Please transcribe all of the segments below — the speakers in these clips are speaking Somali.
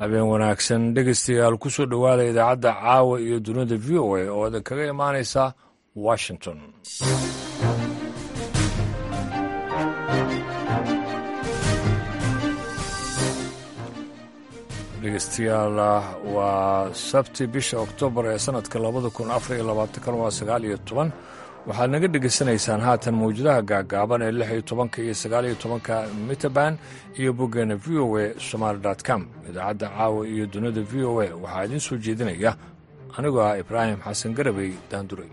habeen wanaagsan dhegeystayaal ku soo dhowaada idaacadda caawa iyo dunida v o a oo idin kaga imaanaysa washington dhegeystayaal waa sabti bisha oktoobar ee sanadka labada kun afar iyo labaatankan waa sagaal iyo toban waxaad naga dhegaysanaysaan haatan mawjadaha gaagaaban ee lix iyo tobanka iyo sagaal iyo tobanka mitaban iyo boggeena v o a somaali com idaacadda caawa iyo dunida v o a waxaa idiin soo jeedinaya anigoo ah ibraahim xasan garabey daanduray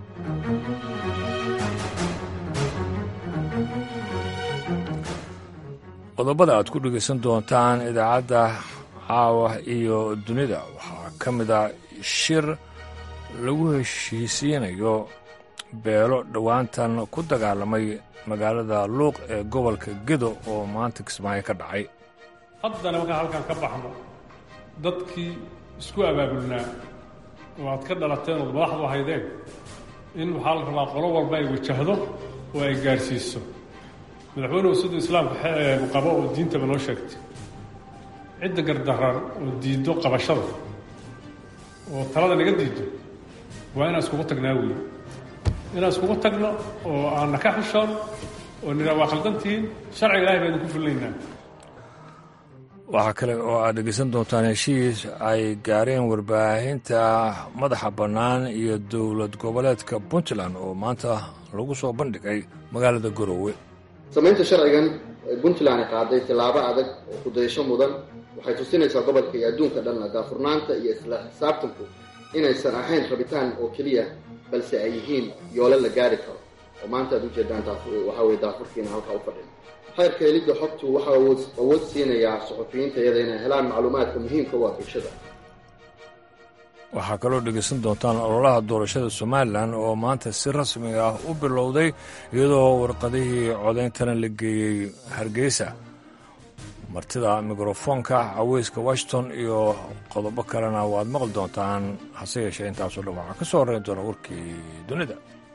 qodobada aad ku dhegaysan doontaan idaacadda caawa iyo dunida waxaa ka mid a shir lagu heshiisiinayo beelo dhowaantan ku dagaalamay magaalada luuq ee gobolka gedo oo maanta kismaayo ka dhacay haddana markaan halkaan ka baxno dadkii isku abaabulnaa oo aad ka dhalateen ood madaxdu ahaydeen in waxaa la rabaa qolo walba ay wajahdo oo ay gaadhsiiso madaxweynuhu siduu islaamka qabo oo diintaba noo sheegtay cidda gardarar oo diiddo qabashada oo talada naga diiddo waa inaan iskugu tagnaa weeye inaan iskugu tagno oo aanna ka xishoon oo nidhaa waa khaldantihiin sharciga ilahay baa idinku fulinaynaa waxaa kale oo aad dhegeysan doontaan heshiis ay gaareen warbaahinta madaxa bannaan iyo dowlad goboleedka puntland oo maanta lagu soo bandhigay magaalada garoowe samaynta sharcigan ee puntland ay qaaday tillaabo adag oo kudayasho mudan waxay tusinaysaa gobolka iyo adduunka dhanna daafurnaanta iyo isla xisaabtanku inaysan ahayn rabitaan oo keliya balse ay yihiin yoole la gaari karo oo maanta aad ujeedaan waxaa weye daafurkiina halkaa u fadhin xeerka helidda xogtu waxaa awood siinayaa suxufiyiinta iyada inay helaan macluumaadka muhiimka u ah bulshada waxaa kaloo dhegaysan doontaan ololaha doorashada somalilan oo maanta si rasmi ah u bilowday iyadoo warqadihii codayntana la geeyey hargeysa martida mikrofoonka caweyska washington iyo qodobo kalena waad maqli doontaan hase yeeshee intaasoo dhan waxaa ka soo horreyn doona warkii dunida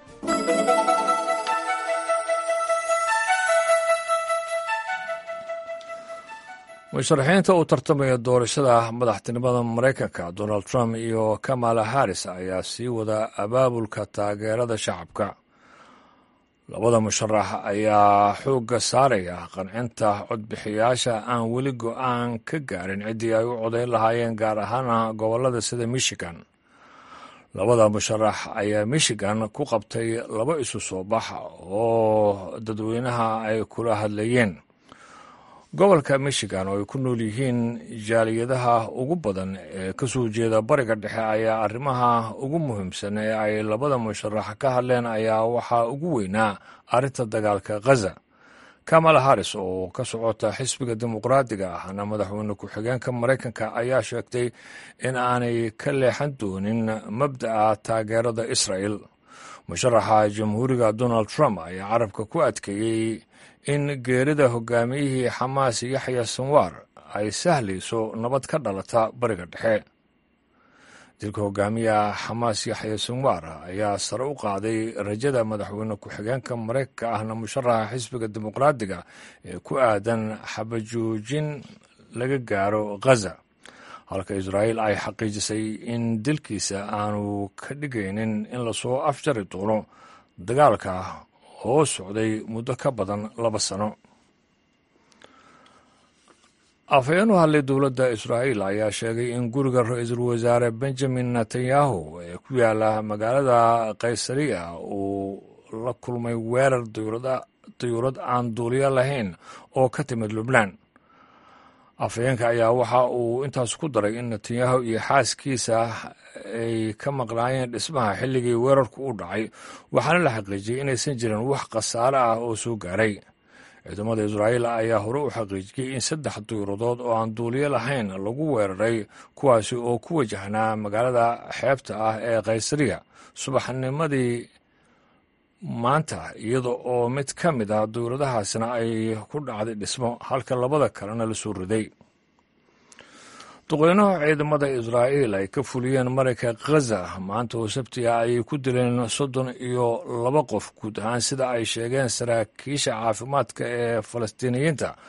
musharaxiinta u tartamaya doorashada madaxtinimada maraykanka donald trump iyo kamala harris ayaa sii wada abaabulka taageerada shacabka labada musharax ayaa xoogga saaraya qancinta codbixiyaasha aan weli go-aan ka gaarin ciddii ay u codayn lahaayeen gaar ahaana gobollada sida michigan labada musharax ayaa michigan ku qabtay laba isu soo bax oo dadweynaha ay kula hadlayeen gobolka michigan oo ay ku nool yihiin jaaliyadaha ugu badan ee ka soo jeeda bariga dhexe ayaa arrimaha ugu muhiimsan ee ay labada musharax ka hadleen ayaa waxaa ugu weynaa arrinta dagaalka khaza kamala harris oo ka socota xisbiga dimuqraadiga ahna madaxweyne ku-xigeenka maraykanka ayaa sheegtay in aanay ka leexan doonin mabda'a taageerada israa'el musharaxa jamhuuriga donald trump ayaa carabka ku adkeeyey in geerida hogaamiyihii xamaas yaxya sanwaar ay sahlayso nabad ka dhalata bariga dhexe dilka hogaamiyaha xamaas yaxya sanwaar ayaa sare u qaaday rajada madaxweyne ku-xigeenka maraykanka ahna musharaxa xisbiga dimuqraadiga ee ku aadan xabajoojin laga gaaro khaza halka israa'iil ay xaqiijisay in dilkiisa aanu ka dhigaynin in lasoo afjari doono dagaalka oo socday muddo ka badan laba sano afhayeen u hadlay dowladda israa'iil ayaa sheegay in guriga ra-iisul wasaare benjamin netanyahu ee ku yaala magaalada kaysariya uu la kulmay weerar dayuurad aan duuliyo lahayn oo ka timid lubnaan afhayeenka ayaa waxa uu intaas ku daray in netanyahu iyo xaaskiisa ay ka maqnaayeen dhismaha xilligii weerarku u dhacay waxaana la xaqiijiyey inaysan jirin wax khasaare ah oo soo gaaray ciidamada israa'iil ayaa hore u xaqiijiyey in saddex duyuradood oo aan duuliyo lahayn lagu weeraray kuwaasi oo ku wajahnaa magaalada xeebta ah ee kaysariya subaxnimadii maanta iyada oo mid ka mid ah dowladahaasna ay ku dhacday dhismo halka labada kalena la soo riday duqeynaha ciidamada israa'iil ay ka fuliyeen marayka khaza maanta oo sabtiga ayay ku dileen soddon iyo laba qof guud ahaan sida ay sheegeen saraakiisha caafimaadka ee falastiiniyiinta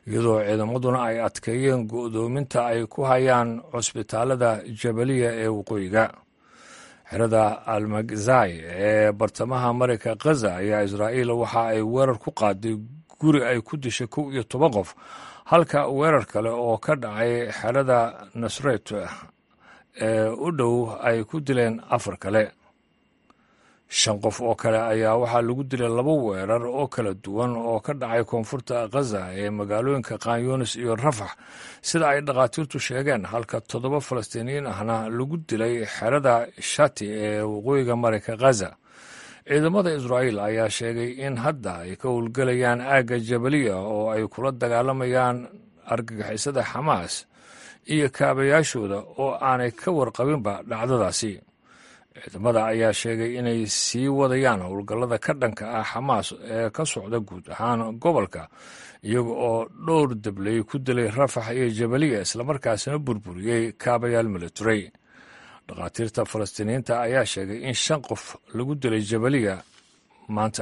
iyadoo ciidamaduna ay adkeeyeen go'doominta ay ku hayaan cusbitaalada jabaliya ee waqooyiga xerada almagzai ee bartamaha marayka khaza ayaa israa'iil waxa ay weerar ku qaaday guri ay ku dishay kow iyo toban qof halka weerar kale oo ka dhacay xerada nasret ee u dhow ay ku dileen afar kale shan qof oo kale ayaa waxaa lagu dilay laba weerar oo kala duwan oo ka dhacay koonfurta khaza ee magaalooyinka kanyunis iyo rafax sida ay dhakhaatiirtu sheegeen halka toddoba falastiiniyiin ahna lagu dilay xerada shati ee waqooyiga marayka khaza ciidamada israa'iil ayaa sheegay in hadda ay ka howlgelayaan aagga jabaliya oo ay kula dagaalamayaan argagixisada xamaas iyo kaabayaashooda oo aanay ka warqabinba dhacdadaasi ciidamada ayaa sheegay inay sii wadayaan howlgallada ka dhanka ah xamaas ee ka socda guud ahaan gobolka iyaga oo dhowr dabley ku dilay rafax iyo jabaliya islamarkaasina burburiyey kaabayaal military dhakhaatiirta falastiiniyiinta ayaa sheegay in shan qof lagu dilay jabaliya maanta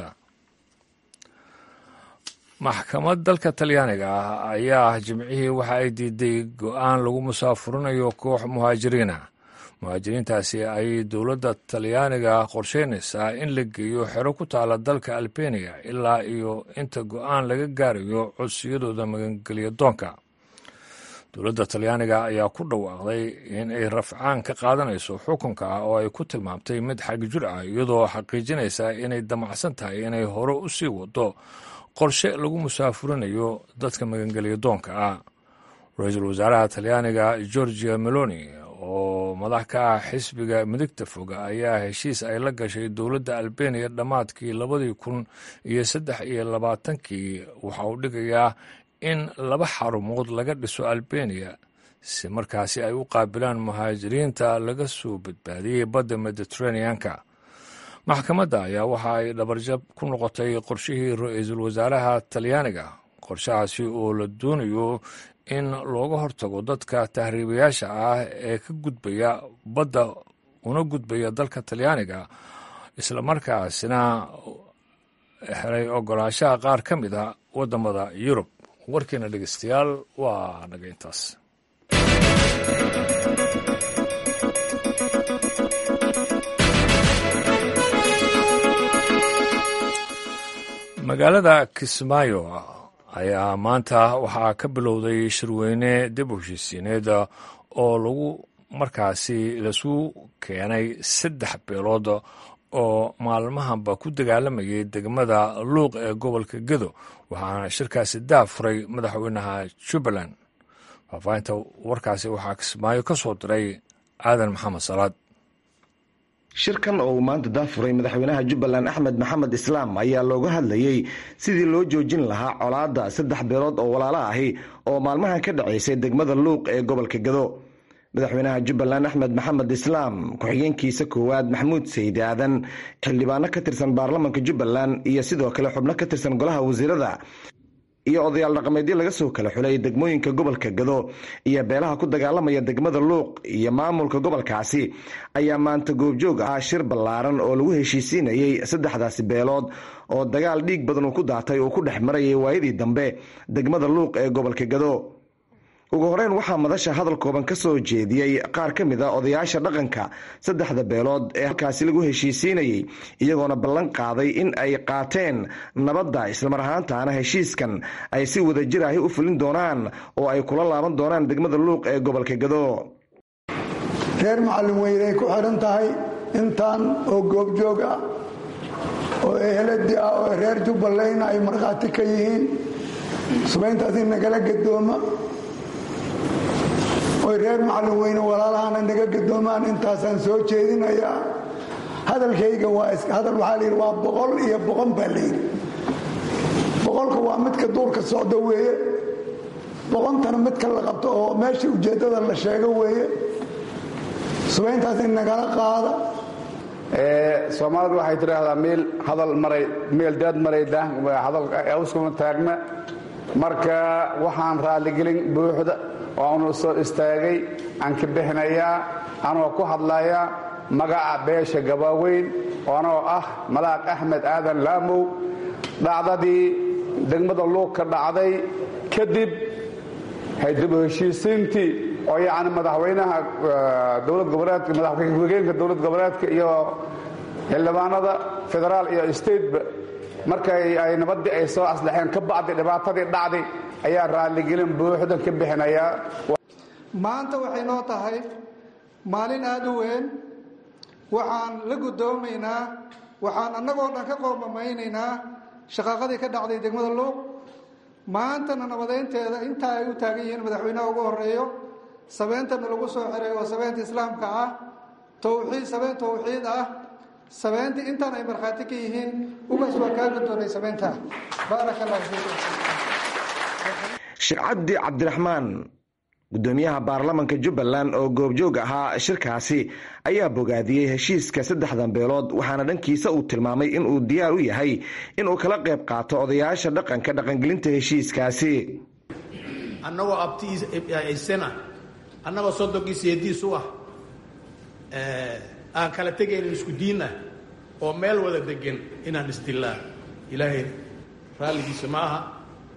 maxkamad dalka talyaaniga ah ayaa jimcihii waxa ay diiday go-aan lagu musaafurinayo koox muhaajiriina muhaajiriintaasi ayay dowladda talyaaniga qorsheynaysaa in la geeyo xero ku taala dalka albeniya ilaa iyo inta go-aan laga gaarayo codsiyadooda magangelya doonka dowladda talyaaniga ayaa ku dhawaaqday in ay rafcaan ka qaadanayso xukunka ah oo ay ku tilmaamtay mid xagjir ah iyadoo xaqiijinaysa inay damacsan tahay inay hore u sii wado qorshe lagu musaafurinayo dadka magangelya doonka ah ra-iisul wasaaraha talyaaniga georgia meloni oo madax ka ah xisbiga midigta foga ayaa heshiis ay la gashay dowladda albeniya dhammaadkii labadii kun iyo saddex iyo labaatankii waxa uu dhigayaa in laba xarumood laga dhiso albeniya si markaasi ay u qaabilaan muhaajiriinta laga soo badbaadiyey badda mediteraneanka maxkamadda ayaa waxa ay dhabarjab ku noqotay qorshihii ra-iisul wasaaraha talyaaniga qorshahaasi oo la doonayo in looga hortago dadka tahriibayaasha ah ee ka gudbaya badda una gudbaya dalka talyaaniga islamarkaasina helay ogolaanshaha qaar ka mid a waddamada yurub warkiina dhegeystayaal waa naga intaas magaalada kismaayo ayaa maanta waxaa ka bilowday shirweyne dib u heshiisiineed oo lagu markaasi lasu keenay saddex beelood oo maalmahanba ku dagaalamayay degmada luuq ee gobolka gedo waxaana shirkaasi daafuray madaxweynaha jubbaland faahfaahinta warkaasi waxaa kismaayo ka soo diray aadan maxamed salaad shirkan oo uu maanta daafuray madaxweynaha jubbaland axmed maxamed islaam ayaa looga hadlayey sidii loo joojin lahaa colaadda saddex beelood oo walaalo ahi oo maalmahan ka dhacaysay degmada luuq ee gobolka gado madaxweynaha jubbaland axmed maxamed islaam ku-xigeenkiisa koowaad maxamuud sayid aadan xildhibaano ka tirsan baarlamanka jubbaland iyo sidoo kale xubno ka tirsan golaha wasiirada iyo odayaal dhaqameedyo laga soo kala xulay degmooyinka gobolka gado iyo beelaha ku dagaalamaya degmada luuq iyo maamulka gobolkaasi ayaa maanta goobjoog ahaa shir ballaaran oo lagu heshiisiinayey saddexdaasi beelood oo dagaal dhiig badan uu ku daatay uu ku dhex marayay waayadii dambe degmada luuq ee gobolka gado ugu horeyn waxaa madasha hadal kooban ka soo jeediyey qaar ka mid a odayaasha dhaqanka saddexda beelood ee halkaasi lagu heshiisiinayey iyagoona ballan qaaday in ay qaateen nabadda islamar ahaantaana heshiiskan ay si wadajir ahi u fulin doonaan oo ay kula laaban doonaan degmada luuq ee gobolka gado reer macallin weynay ku xidhan tahay intaan oo goobjoog ah oo eheladi ah oo reer jubbalandna ay markhaati ka yihiin subayntaasi nagala gadooma oy reer macallin weyne walaalahana naga gadoomaan intaasaan soo jeedinayaa hadalkayga waa hadal waxaa layidhi waa boqol iyo boqon baa layidhi boqolka waa midka duurka socda weeye boqontana midka la qabto oo meesha ujeeddada la sheego weeye subayntaas in nagala qaada soomaalidu waxay tidhaahdaa meel hadal maray meel daad marayda hadal awskuma taagna marka waxaan raalligelin buuxda oanu soo istaagay aan ka bixinayaa anoo ku hadlayaa magaca beesha gabaaweyn anoo ah malaaq axmed aadan laamow dhacdadii degmada luug ka dhacday kadib dib u heshiisiintii oo yacni madaxweynaha dowlad goboleedka madaxwegeenka dowlad goboleedka iyo xildhibaanada federaal iyo stateba markay ay nabaddii ay soo aslaxeen ka bacdi dhibaatadii dhacday ayaa raalligelin buuxdan ka bixinayaa maanta waxay noo tahay maalin aada u weyn waxaan la guddoomaynaa waxaan annagoo dhan ka qoomamaynaynaa shaqaaqadii ka dhacday degmada luuq maantana nabadeynteeda intaa ay u taagan yihiin madaxweynaha ugu horeeyo sabeentana lagu soo xiray oo sabeenta islaamka ah towxiid sabeen towxiid ah sabeentii intaan ay markhaati ka yihiin ugaas waa kaa guddoonay sabeyntaa baaraka allah fiikum sheekh cabdi cabdiraxmaan gudoomiyaha baarlamanka jubbaland oo goobjoog ahaa shirkaasi ayaa bogaadiyey heshiiska saddexdan beelood waxaana dhankiisa uu tilmaamay inuu diyaar u yahay inuu kala qayb qaato odayaasha dhaqanka dhaqangelinta heshiiskaasi annagoo abtiisana annagoo sodonkiisa yadiisu ah aan kala tegaynin isku diinah oo meel wada degan inaan isdilaa ilaahay raalligiisa ma aha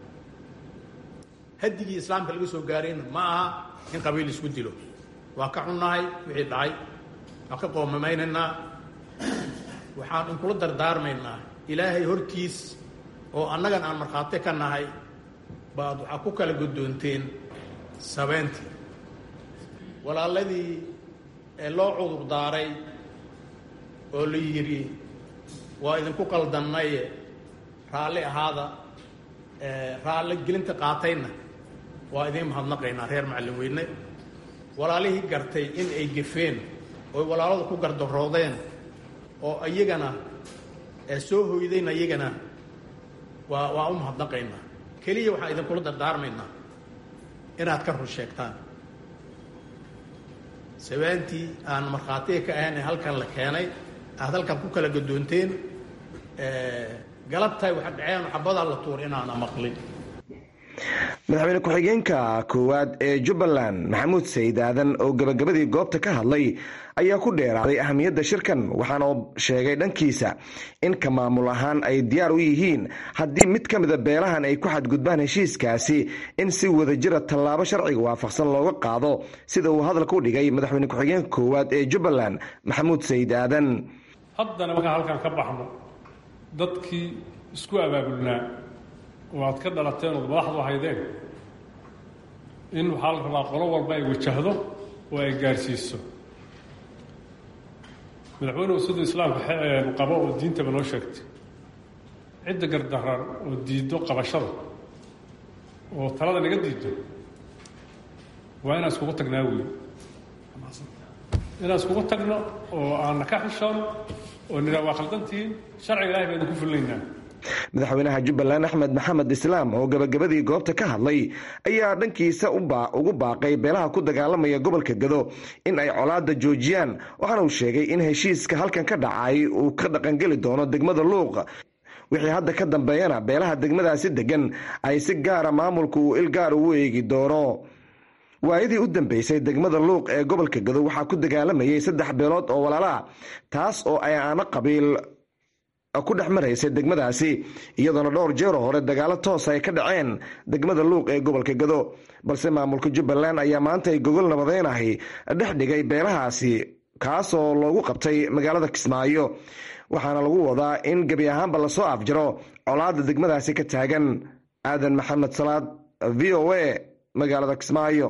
hadigii islaamka laga soo gaarayna ma aha in qabiil isku dilo waa ka xunnahay wixii dhacay waan ka qoomamaynanaa waxaan inkula dardaarmaynaa ilaahay hortiis oo annagan aan markhaati ka nahay baad waxaa ku kala guddoonteen sabeyntii walaaladii ee loo cudur daaray oo la yidhi waa idinku qaldannaye raalli ahaada raalli gelinta qaatayna waa idiin mahadnaqaynaa reer macallin weyne walaalihii gartay in ay gefeen oy walaaladu ku gardaroodeen oo iyagana soo hoydayna iyagana waa waa u mahadnaqaynaa keliya waxaan idinkula dardaarmaynaa inaad ka run sheegtaan sabaantii aan markhaatiga ka ahayn ee halkan la keenay aad halkan ku kala gadoonteen galabtahay waxa dhaceen xabadaa la tuur inaana maqlin madaxweyne ku-xigeenka koowaad ee jubbaland maxamuud sayid aadan oo gabagabadii goobta ka hadlay ayaa ku dheeraaday ahamiyadda shirkan waxaana sheegay dhankiisa in ka maamul ahaan ay diyaar u yihiin haddii mid ka mida beelahan ay ku xadgudbaan heshiiskaasi in si wadajira tallaabo sharciga waafaqsan looga qaado sida uu hadalka u dhigay madaxweyne ku-xigeenka koowaad ee jubbaland maxamuud sayid aadan haddana markaan halkaan ka baxno dadkii isku abaabulnaa oo aad ka dhalateen ood madaxdu haydeen in waxaa la rabaa qolo walba ay wajahdo oo ay gaarsiiso madaxweynuhu siduu islaamka qabo oo diintaba noo sheegtay cidda gardaran oo diiddo qabashada oo talada naga diiddo waa inaan iskugu tagnaa wey inaan iskugu tagno oo aanna ka xishoono oo nidhaa waa khaldantihiin sharciga ilahay baa idinku fulinaynaa madaxweynaha jubbaland axmed maxamed islaam oo gabagabadii goobta ka hadlay ayaa dhankiisa ugu baaqay beelaha ku dagaalamaya gobolka gado in ay colaada joojiyaan waxaana uu sheegay in heshiiska halkan ka dhacay uu ka dhaqangeli doono degmada luuq wixii hadda ka dambeeyana beelaha degmadaasi degan ay si gaara maamulku uu il gaar ugu eegi doono waayadii u dambeysay degmada luuq ee gobolka gado waxaa ku dagaalamayay saddex beelood oo walaala ah taas oo ay aano qabiil ku dhex maraysay degmadaasi iyadoona dhowr jeero hore dagaalo toos ay ka dhaceen degmada luuq ee gobolka gado balse maamulka jubbaland ayaa maanta ay gogol nabadeynahay dhex dhigay beelahaasi kaasoo loogu qabtay magaalada kismaayo waxaana lagu wadaa in gebi ahaanba lasoo afjaro colaada degmadaasi ka taagan aadan maxamed salaad v o a magaalada kismaayo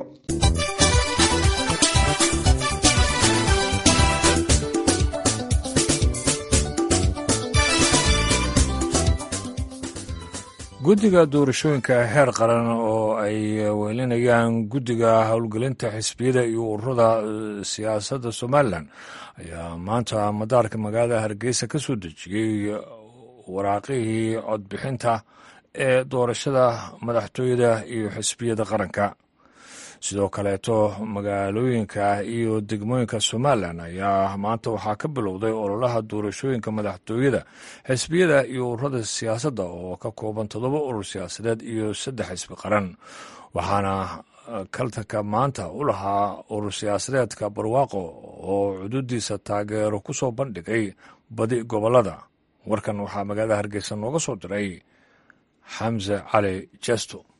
guddiga doorashooyinka heer qaran oo ay weelinayaan guddiga howlgelinta xisbiyada iyo ururada siyaasadda somalilan ayaa maanta madaarka magaalada hargeysa ka soo dejiyey waraaqihii codbixinta ee doorashada madaxtooyada iyo xisbiyada qaranka sidoo kaleeto magaalooyinka iyo degmooyinka somalilan ayaa maanta waxaa ka bilowday ololaha doorashooyinka madaxtooyada xisbiyada iyo ururada siyaasadda oo ka kooban toddoba urur siyaasadeed iyo saddex xisbi qaran waxaana kaltanka maanta u lahaa urur siyaasadeedka barwaaqo oo cududiisa taageero ku soo bandhigay badi gobolada warkan waxaa magaalada hargeysa nooga soo diray xamse cali jesto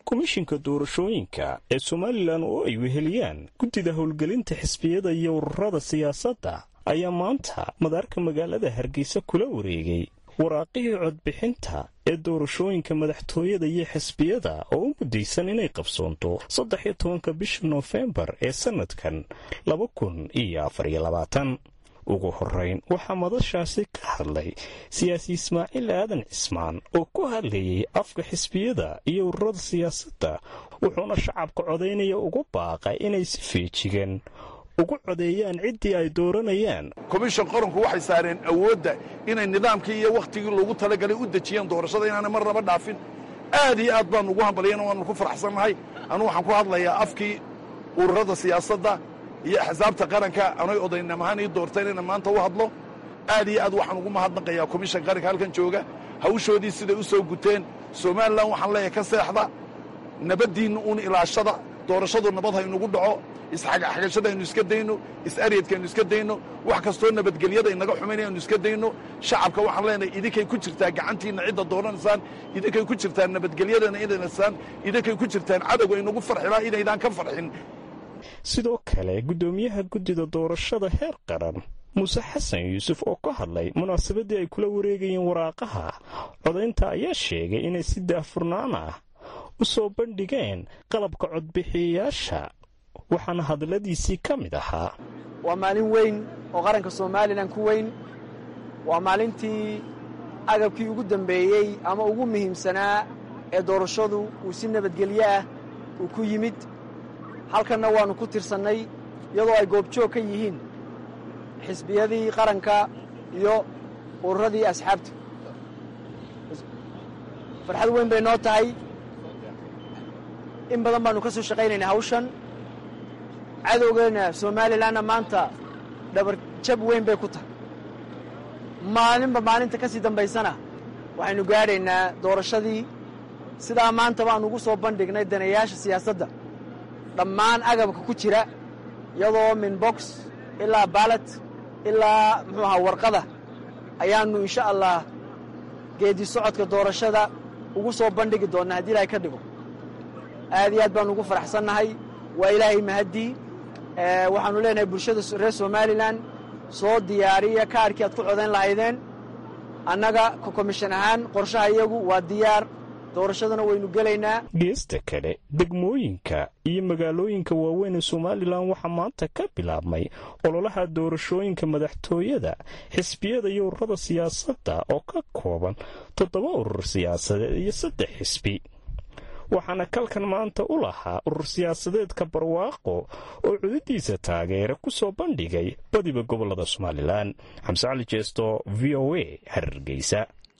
komishinka doorashooyinka ee somalilan oo ay weheliyaan guddida howlgelinta xisbiyada iyo ururada siyaasadda ayaa maanta madaarka magaalada hargeysa kula wareegay waraaqihii codbixinta ee doorashooyinka madaxtooyada iyo xisbiyada oo u muddaysan inay qabsoonto saddex iyo tobanka bisha noofembar ee sannadkan laba kun iyo afar iyo labaatan ugu horrayn waxaa madashaasi ka hadlay siyaasi ismaaciil aadan cismaan oo ku hadlayay afka xisbiyada iyo ururada siyaasadda wuxuuna shacabka codaynaya ugu baaqay inay si feejigan ugu codeeyaan ciddii ay dooranayaan komishan qaranku waxay saareen awoodda inay nidaamkii iyo wakhtigii loogu talagalay u dejiyeen doorashada inaanay mar naba dhaafin aad iyo aad baanu ugu hambaliyana waanu ku faraxsannahay anugu waxaan ku hadlayaa afkii ururada siyaasadda iyo axsaabta qaranka anay odaynamahaan ii doorteen inay maanta u hadlo aad iyo aad waxaan ugu mahadnaqayaa komishan qaranka halkan jooga hawshoodii siday u soo guteen somalilan waxaan leeyahay ka seexda nabaddiinna uun ilaashada doorashadu nabad haynugu dhaco isxagashada aynu iska dayno is-aryadka aynu iska dayno wax kastoo nabadgelyada inaga xumaynaya aynu iska dayno shacabka waxaan leenahay idinkay ku jirtaa gacantiinna cidda dooranaysaan idinkay ku jirtaan nabadgelyadana inaysaan idinkay ku jirtaan cadowga aynugu farxilaa inaydaan ka farxin sidoo kale guddoomiyaha guddida doorashada heer qaran muuse xasan yuusuf oo ka hadlay munaasabaddii ay kula wareegayeen waraaqaha codaynta ayaa sheegay inay si daahfurnaan ah u soo bandhigeen qalabka codbixiyayaasha waxaana hadalladiisii ka mid ahaa waa maalin weyn oo qaranka somalilan ku weyn waa maalintii agabkii ugu dambeeyey ama ugu muhiimsanaa ee doorashadu uu si nabadgelyo ah uu ku yimid halkanna waannu ku tirsannay iyadoo ay goobjoog ka yihiin xisbiyadii qaranka iyo ururadii asxaabta farxad weyn bay noo tahay in badan baannu ka soo shaqaynaynaa hawshan cadowgeenna somalilanna maanta dhabar jab weyn bay ku tahay maalinba maalinta ka sii dambaysana waxaynu gaadhaynaa doorashadii sidaa maanta baan ugu soo bandhignay danayaasha siyaasadda dhammaan agabka ku jira iyadoo min box ilaa baalat ilaa muxuu ahaa warqada ayaannu insha allah geedi socodka doorashada ugu soo bandhigi doonnaa haddii ilaahay ka dhigo aad iyo aad baanu ugu faraxsannahay waa ilaahay mahaddii waxaannu leenahay bulshada reer somalilan soo diyaariya kaarkii aad ku codayn lahaydeen annaga komishan ahaan qorshaha iyagu waa diyaar doorashadana waynu gelaynaa geesta kale degmooyinka iyo magaalooyinka waaweyn ee somalilan waxaa maanta ka bilaabmay ololaha doorashooyinka madaxtooyada xisbiyada iyo ururada siyaasadda oo ka kooban toddoba urur siyaasadeed iyo saddex xisbi waxaana kalkan maanta u lahaa urur siyaasadeedka barwaaqo oo cudadiisa taageera ku soo bandhigay badiba gobolada somalilan xamse cali jeesto v o a hargeysa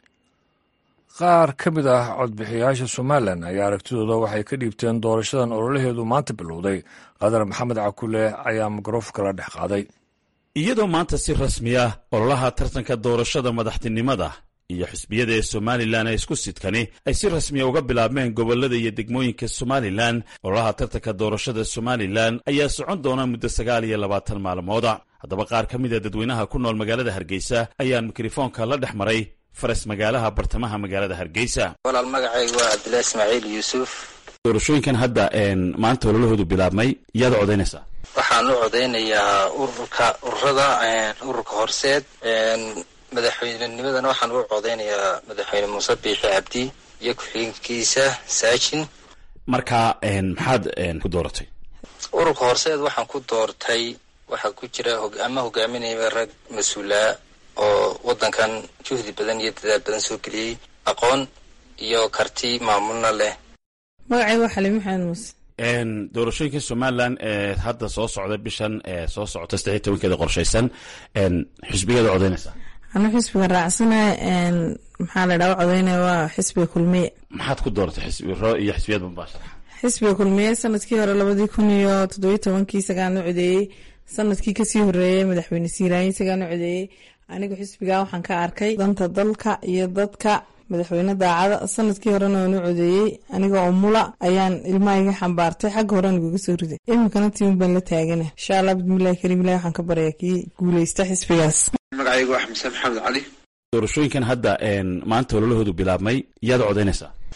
qaar ka mid ah codbixiyayaasha somalilan ayaa aragtidooda waxay ka dhiibteen doorashadan ololaheedu maanta bilowday qadar maxamed cakule ayaa mikrofonka la dhex qaaday iyadoo maanta si rasmi ah ololaha tartanka doorashada madaxtinimada iyo xisbiyada ee somalilan ee isku sidkani ay si rasmiya uga bilaabmeen gobolada iyo degmooyinka somalilan ololaha tartanka doorashada somalilan ayaa socon doona muddo sagaal iyo labaatan maalmooda haddaba qaar ka mid a dadweynaha ku nool magaalada hargeysa ayaan mikrofoonka la dhex maray faras magaalaha bartamaha magaalada hargeysa walaal magacaygu waa cabdillahi ismaaciil yuusuf doorashooyinkan hadda maanta ololahoodu bilaabmay yaad codaynaysaa waxaan u codaynayaa ururka ururada ururka horseed madaxweynenimadana waxaan u codaynayaa madaxweyne muuse biixi cabdi iyo ku-xigeenkiisa saajin marka maxaad ku dooratay ururka horseed waxaan ku doortay waxaa ku jira ama hogaaminaya rag mas-uulaa oo waddankan juhdi badan iyo dadaal badan soo geliyey aqoon iyo karti maamulna leh magacayga waa xaliim maxamed muuse doorashooyinka somalilan ee hadda soo socda bishan ee soo socota saddex iyo tobankeeda qorshaysan xisbigeeda codaynaysaa anu xisbiga raacsanaha maxaa la dhaha codaynaya waa xisbiga kulmiye maxaad ku dooratay xisbiro iyo xisbiyad mubaashara xisbiga kulmiye sanadkii hore labadii kun iyo toddobiyo tobankii isagaan u codeeyey sanadkii kasii horeeyey madaxweyne siiraayin isagaan u codeeyey anigu xisbigaa waxaan ka arkay danta dalka iyo dadka madaxweyne daacada sanadkii horena waan u codeeyey anigoo umula ayaan ilmaha iga xambaartay xagga horean iguga soo riday iminkana tiimi baan la taagana insha allah bismillahi kariim ilahi waxaan ka baryaa kii guuleysta xisbigaas magacaygu waa xamse maxamed cali doorashooyinkan hadda maanta ololahoodu bilaabmay yaad codaynaysaa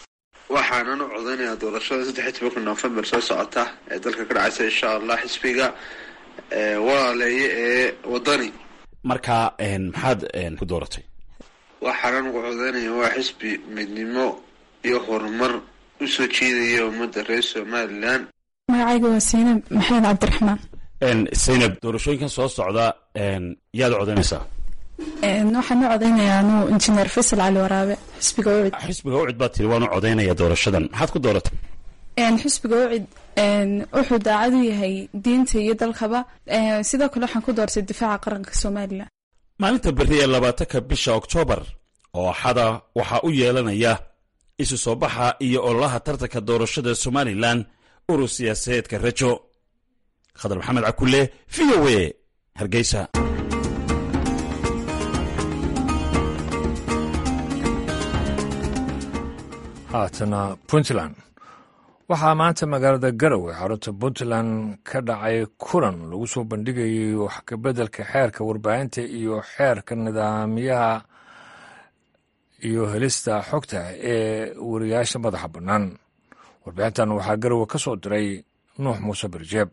waxaanan u codeynayaa doorashada saddex iyo tobanka november soo socota ee dalka ka dhacaysa insha allah xisbiga walaaleeye ee wadani marka maxaad ku dooratay waxaanan ugu codeynaya waa xisbi midnimo iyo horumar usoo jeedaya ummadda reer somalilan magacayga waa saynab maxamed cabdiraxmaan saynab doorashooyinkan soo socda yaad codeynaysaa waxaan u codeynayaa anuu injineer faysal cali waraabe xisbiga ucid xisbiga ucid baad tiri waan u codeynaya doorashadan maxaad ku dooratay xisbiga ucid wuxuu daacad u yahay diinta iyo dalkaba sidoo kale waxaan ku doortay difaaca qaranka somalilan maalinta berri ee labaatanka bisha oktoobar oo axada waxaa u yeelanaya isu soo baxa iyo ololaha tartanka doorashada somalilan urur siyaasadeedka rajo khadar maxamed cakule v o a hargeysa haatana puntland waxaa maanta magaalada garowe xarunta puntland ka dhacay kulan lagu soo bandhigayay wax kabeddelka xeerka warbaahinta iyo xeerka nidaamyaha iyo helista xogta ee wariyaasha madaxa bannaan warbixintan waxaa garowe ka soo diray nuux muuse barjeeb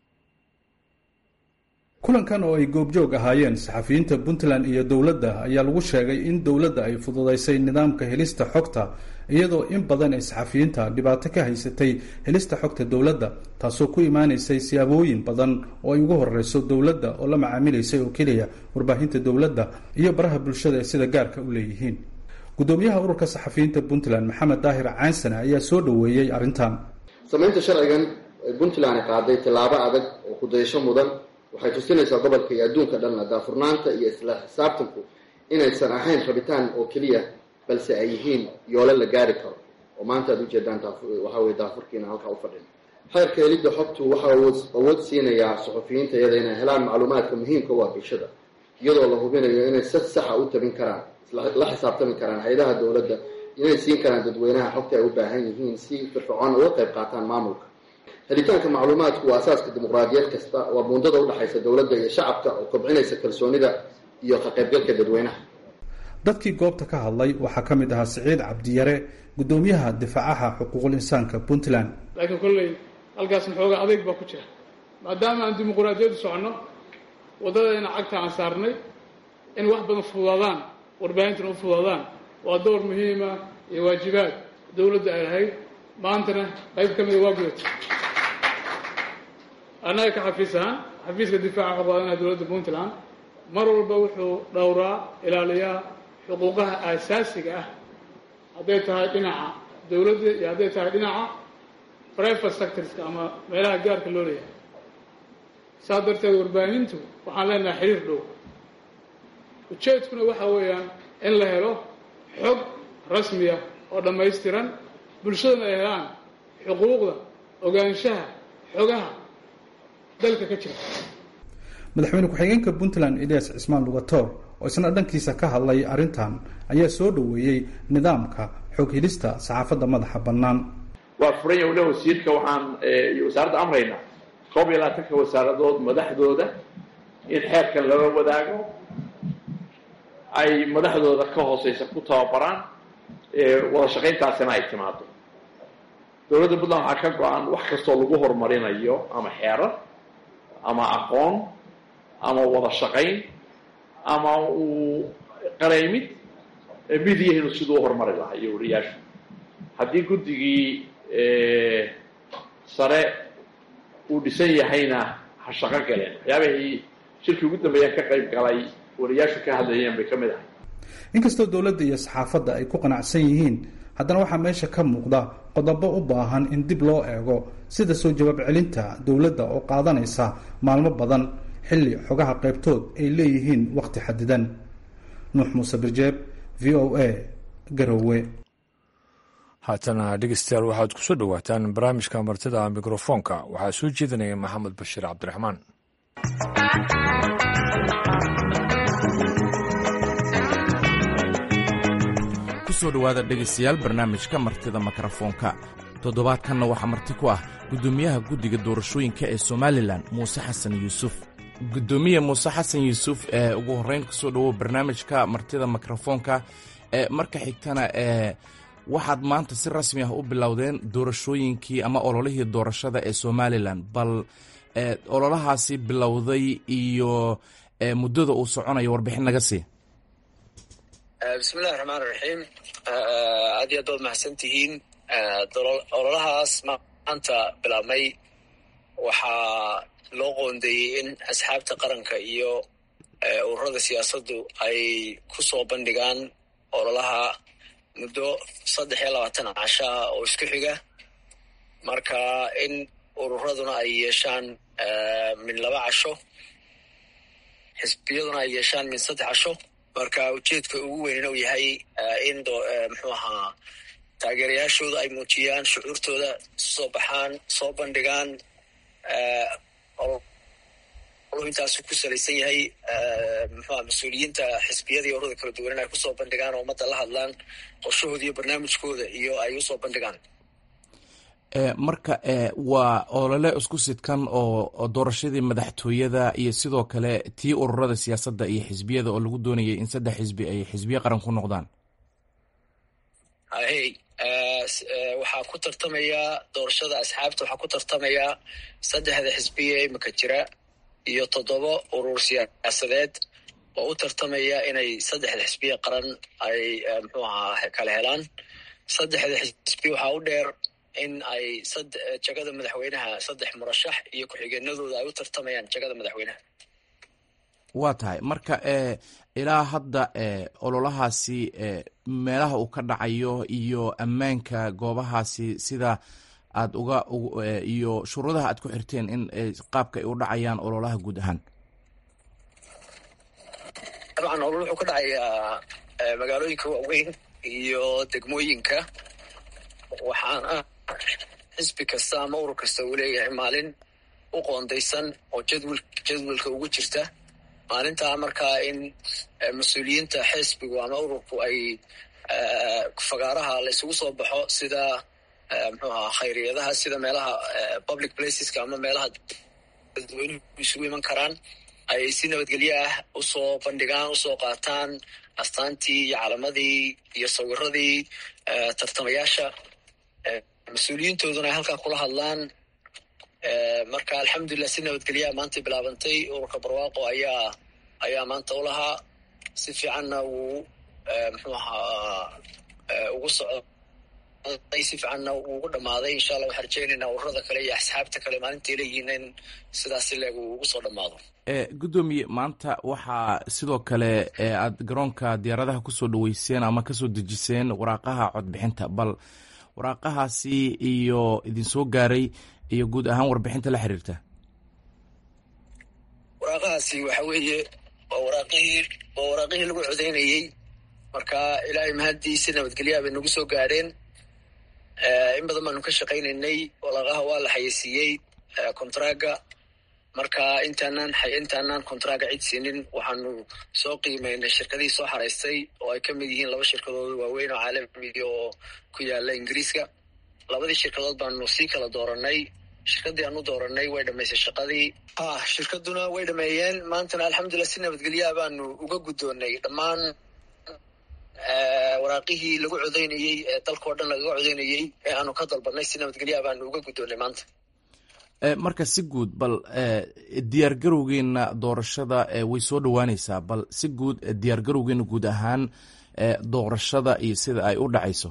kulankan oo ay goobjoog ahaayeen saxafiyiinta puntland iyo dowladda ayaa lagu sheegay in dowladda ay fududaysay nidaamka helista xogta iyadoo in badan ay saxafiyiinta dhibaato ka haysatay helista xogta dowladda taasoo ku imaanaysay siyaabooyin badan oo ay ugu horeyso dowladda oo la macaamilaysay oo keliya warbaahinta dowladda iyo baraha bulshada ee sida gaarka u leeyihiin gudoomiyaha ururka saxafiyiinta puntland maxamed daahir caansane ayaa soo dhoweeyey arrintan samaynta sharcigan ee puntland qaaday tillaabo adag oo kudayasho mudan waxay tusinaysaa gobolka iyo adduunka dhanna daafurnaanta iyo isla xisaabtanku inaysan ahayn rabitaan oo keliya balse ay yihiin yoolo la gaari karo oo maanta aad ujeedaan waxaa weye daafurkiina halkaa u fadhin xeerka helidda xogtu waxaa awood siinayaa suxufiyiinta iyada inay helaan macluumaadka muhiimka u ah bulshada iyadoo la hubinayo inay si saxa u tabin karaan la xisaabtami karaan hay-adaha dowladda inay siin karaan dadweynaha xogta ay u baahan yihiin si firfircoon uga qayb qaataan maamulka helitaanka macluumaadku waa asaaska dimuqraadiyad kasta waa buundada udhexaysa dowladda iyo shacabka oo kobcinaysa kalsoonida iyo ka qaybgalka dadweynaha dadkii goobta ka hadlay waxaa ka mid ahaa siciid cabdiyare gudoomiyaha difaacaha xuquuqul insaanka puntland laakiin kolley halkaasna xoogaa adeyg baa ku jira maadaama aan dimuqraadiyaddu soconno waddadayna cagta aan saarnay in wax badan fududaadaan warbaahintana u fududaadaan waa door muhiima iyo waajibaad dowladda ay lahayd maantana qayb ka mida waa gudatay annaga ka xafiis ahaan xafiiska difaaca qabaadanaha dowladda puntland mar walba wuxuu dhowraa ilaaliyaa xuquuqaha aasaasiga ah hadday tahay dhinaca dowladda iyo hadday tahay dhinaca private sectorska ama meelaha gaarka loo leeyahay saas darteed warbaahintu waxaan leenahay xiriir dhow ujeedkuna waxa weeyaan in la helo xog rasmiya oo dhammaystiran bulshadana ay helaan xuquuqda ogaanshaha xogaha dalka ka jira madaxweyne ku-xigeenka puntland elias cismaan lugatoor oo isna dhankiisa ka hadlay arrintan ayaa soo dhoweeyey nidaamka xog helista saxaafadda madaxa bannaan waa furan yahay waliba wasiirka waxaan iyo wasaaradda amrayna koob iyo labaatanka wasaaradood madaxdooda in xeerkan lala wadaago ay madaxdooda ka hooseysa ku tababaraan wada shaqayntaasina ay timaado dowladda puntland waxaa ka go-an wax kastoo lagu horumarinayo ama xeerar ama aqoon ama wada shaqayn ama uu qaraymid midiyahinu siduu u horumari lahaa iyo wariyaashu haddii guddigii sare uu dhisan yahayna ha shaqo galeen waxyaabahii shirkii ugu dambeeyaan ka qayb galay wariyaashu ka hadlayeen bay ka mid ahay inkastoo dowladda iyo saxaafadda ay ku qanacsan yihiin haddana waxaa meesha ka muuqda qodobo u baahan in dib loo eego sida soo jawaab celinta dowladda oo qaadanaysa maalmo badan xilli xogaha qaybtood ay leeyihiin wakhti xadidan nuux muuse birjeeb v o a garowe haatana dhegeystayaal waxaad ku soo dhowaataan barnaamijka martida mikrofoonka waxaa soo jeedinaya maxamed bashiir cabdiraxmaan kusoo dhowaada dhegaystayaal barnaamijka martida mikrofoonka toddobaadkanna waxaa marti ku ah guddoomiyaha guddiga doorashooyinka ee somalilan muuse xasan yuusuf guddoomiye muuse xasan yuusuf ee ugu horreyn kusoo dhowow barnaamijka martida mikrofoonka ee marka xigtana ee waxaad maanta si rasmi ah u bilowdeen doorashooyinkii ama ololihii doorashada ee somalilan bal ololahaasi bilowday iyo muddada uu soconayo warbixin naga sii bismillahi raxmaan raxiim aad iyo aad baad mahadsan tihiin ololahaas maanta bilaabmay waxaa loo qoondeeyey in asxaabta qaranka iyo ururada siyaasaddu ay ku soo bandhigaan ololaha muddo saddex iyo labaatan casho ah oo isku xiga marka in ururaduna ay yeeshaan min laba casho xisbiyaduna ay yeeshaan min saddex casho marka ujeedka ugu weynina uu yahay in muxuu ahaa taageerayaashooda ay muujiyaan shucuurtooda isu soo baxaan soo bandhigaan intaasu ku salaysan yahay muxuuha mas-uuliyiinta xisbiyada iyo ururada kala duwan in ay kusoo bandhigaan oo ummadda la hadlaan qorshahooda iyo barnaamijkooda iyo ay usoo bandhigaan marka waa olole isku sidkan oo doorashadii madaxtooyada iyo sidoo kale tii ururada siyaasadda iyo xisbiyada oo lagu doonayay in saddex xisbi ay xisbiye qaran ku noqdaan hay waxaa ku tartamaya doorashada asxaabta waxaa ku tartamaya saddexda xisbiya imika jira iyo toddoba urur siyaasadeed oo u tartamaya inay saddexda xisbiya qaran ay muxuu ahaa kala helaan saddexda xisbi waxaa u dheer in ay jagada madaxweynaha saddex murashax iyo ku-xigeenadooda ay u tartamayaan jagada madaxweynaha waa tahay marka ilaa hadda ololahaasi meelaha uu ka dhacayo iyo ammaanka goobahaasi sida aad uga iyo shuruudaha aad ku xirteen in qaabka ay u dhacayaan ololaha guud ahaan dabcan olol wuxuu ka dhacayaa magaalooyinka waaweyn iyo degmooyinka waxaana xisbi kasta ama urur kasta uu leeyahay maalin u qoondaysan oo jadwal jadwalka ugu jirta maalintaa markaa in mas-uuliyiinta xisbigu ama ururku ay fagaaraha la isugu soo baxo sida muxuu ahaa khayriyadaha sida meelaha public placeska ama meelaha dadweynuhu isugu iman karaan ay si nabadgelyo ah usoo bandhigaan usoo qaataan astaantii iyo calamadii iyo sawiradii tartamayaasha mas-uuliyiintooduna ay halkaa kula hadlaan marka alxamdulilah si nabadgelyaha maantay bilaabantay ururka barwaaqo ayaa ayaa maanta u lahaa si fiicanna wuu muxuu ahaa ugu socday si fiicanna wuu ugu dhammaaday insha allah waxaan rajeynaynaa ururada kale iyo asxaabta kale maalintay leeyihiin in sidaas leeg uu ugu soo dhammaado gudoomiye maanta waxaa sidoo kale aad garoonka diyaaradaha kusoo dhaweyseen ama kasoo dejiseen waraaqaha codbixinta bal waraaqahaasi iyo idinsoo gaaray iyo guud ahaan warbixinta la xiriirta waraaqahaasi waxa weeye waa waraaqihii waa waraaqihii lagu codeynayey marka ilaahay mahadii si nabadgelyaha bay nagu soo gaadheen in badan baanu ka shaqaynaynay waraaqaha waa la xayeysiiyey contraga marka intaanaan intaanaan contraga cid siinin waxaanu soo qiimeynay shirkadihii soo xaraystay oo ay ka mid yihiin laba shirkadood waaweyn oo caalamiga oo ku yaala ingiriiska labadii shirkadood baanu sii kala dooranay shirkadii aanu dooranay way dhamaysay shaqadii ah shirkaduna way dhameeyeen maantana alxamdulilah si nabadgelyaha baanu uga guddoonay dhammaan waraaqihii lagu codeynayey ee dalkao dhan lagaga codeynayey ee aanu ka dalbanay si nabadgelyaha baanu uga guddoonay maanta marka si guud bal diyaar garowgeena doorashada way soo dhowaaneysaa bal si guud diyaar garowgeena guud ahaan doorashada iyo sida ay u dhacayso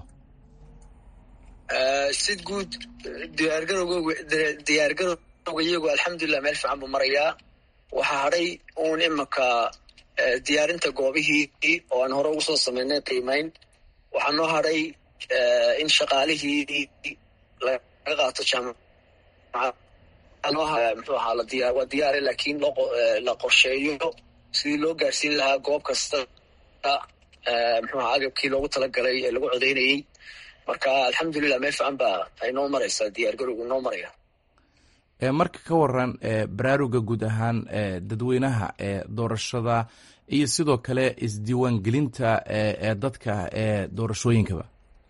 si guud diyaargarowg diyaargarowga iyagu alxamdulilah meel fiican buu marayaa waxaa hadhay uun imanka diyaarinta goobihii oo aan hore ugu soo sameynay qiimeyn waxaa noo hadhay in shaqaalihii laga qaato jaamacad muxuu ahaa ladiya waa diyaare laakiin la qorsheeyo sidii loo gaarsiin lahaa goob kasta muxuu ahaa agabkii loogu talagalay ee lagu codeynayey marka alxamdulilah meel fiican baa ay noo maraysaa diyaar garowgu noo maraya marka ka waran baraaruga guud ahaan dadweynaha ee doorashada iyo sidoo kale isdiiwaangelinta ee dadka ee doorashooyinkaba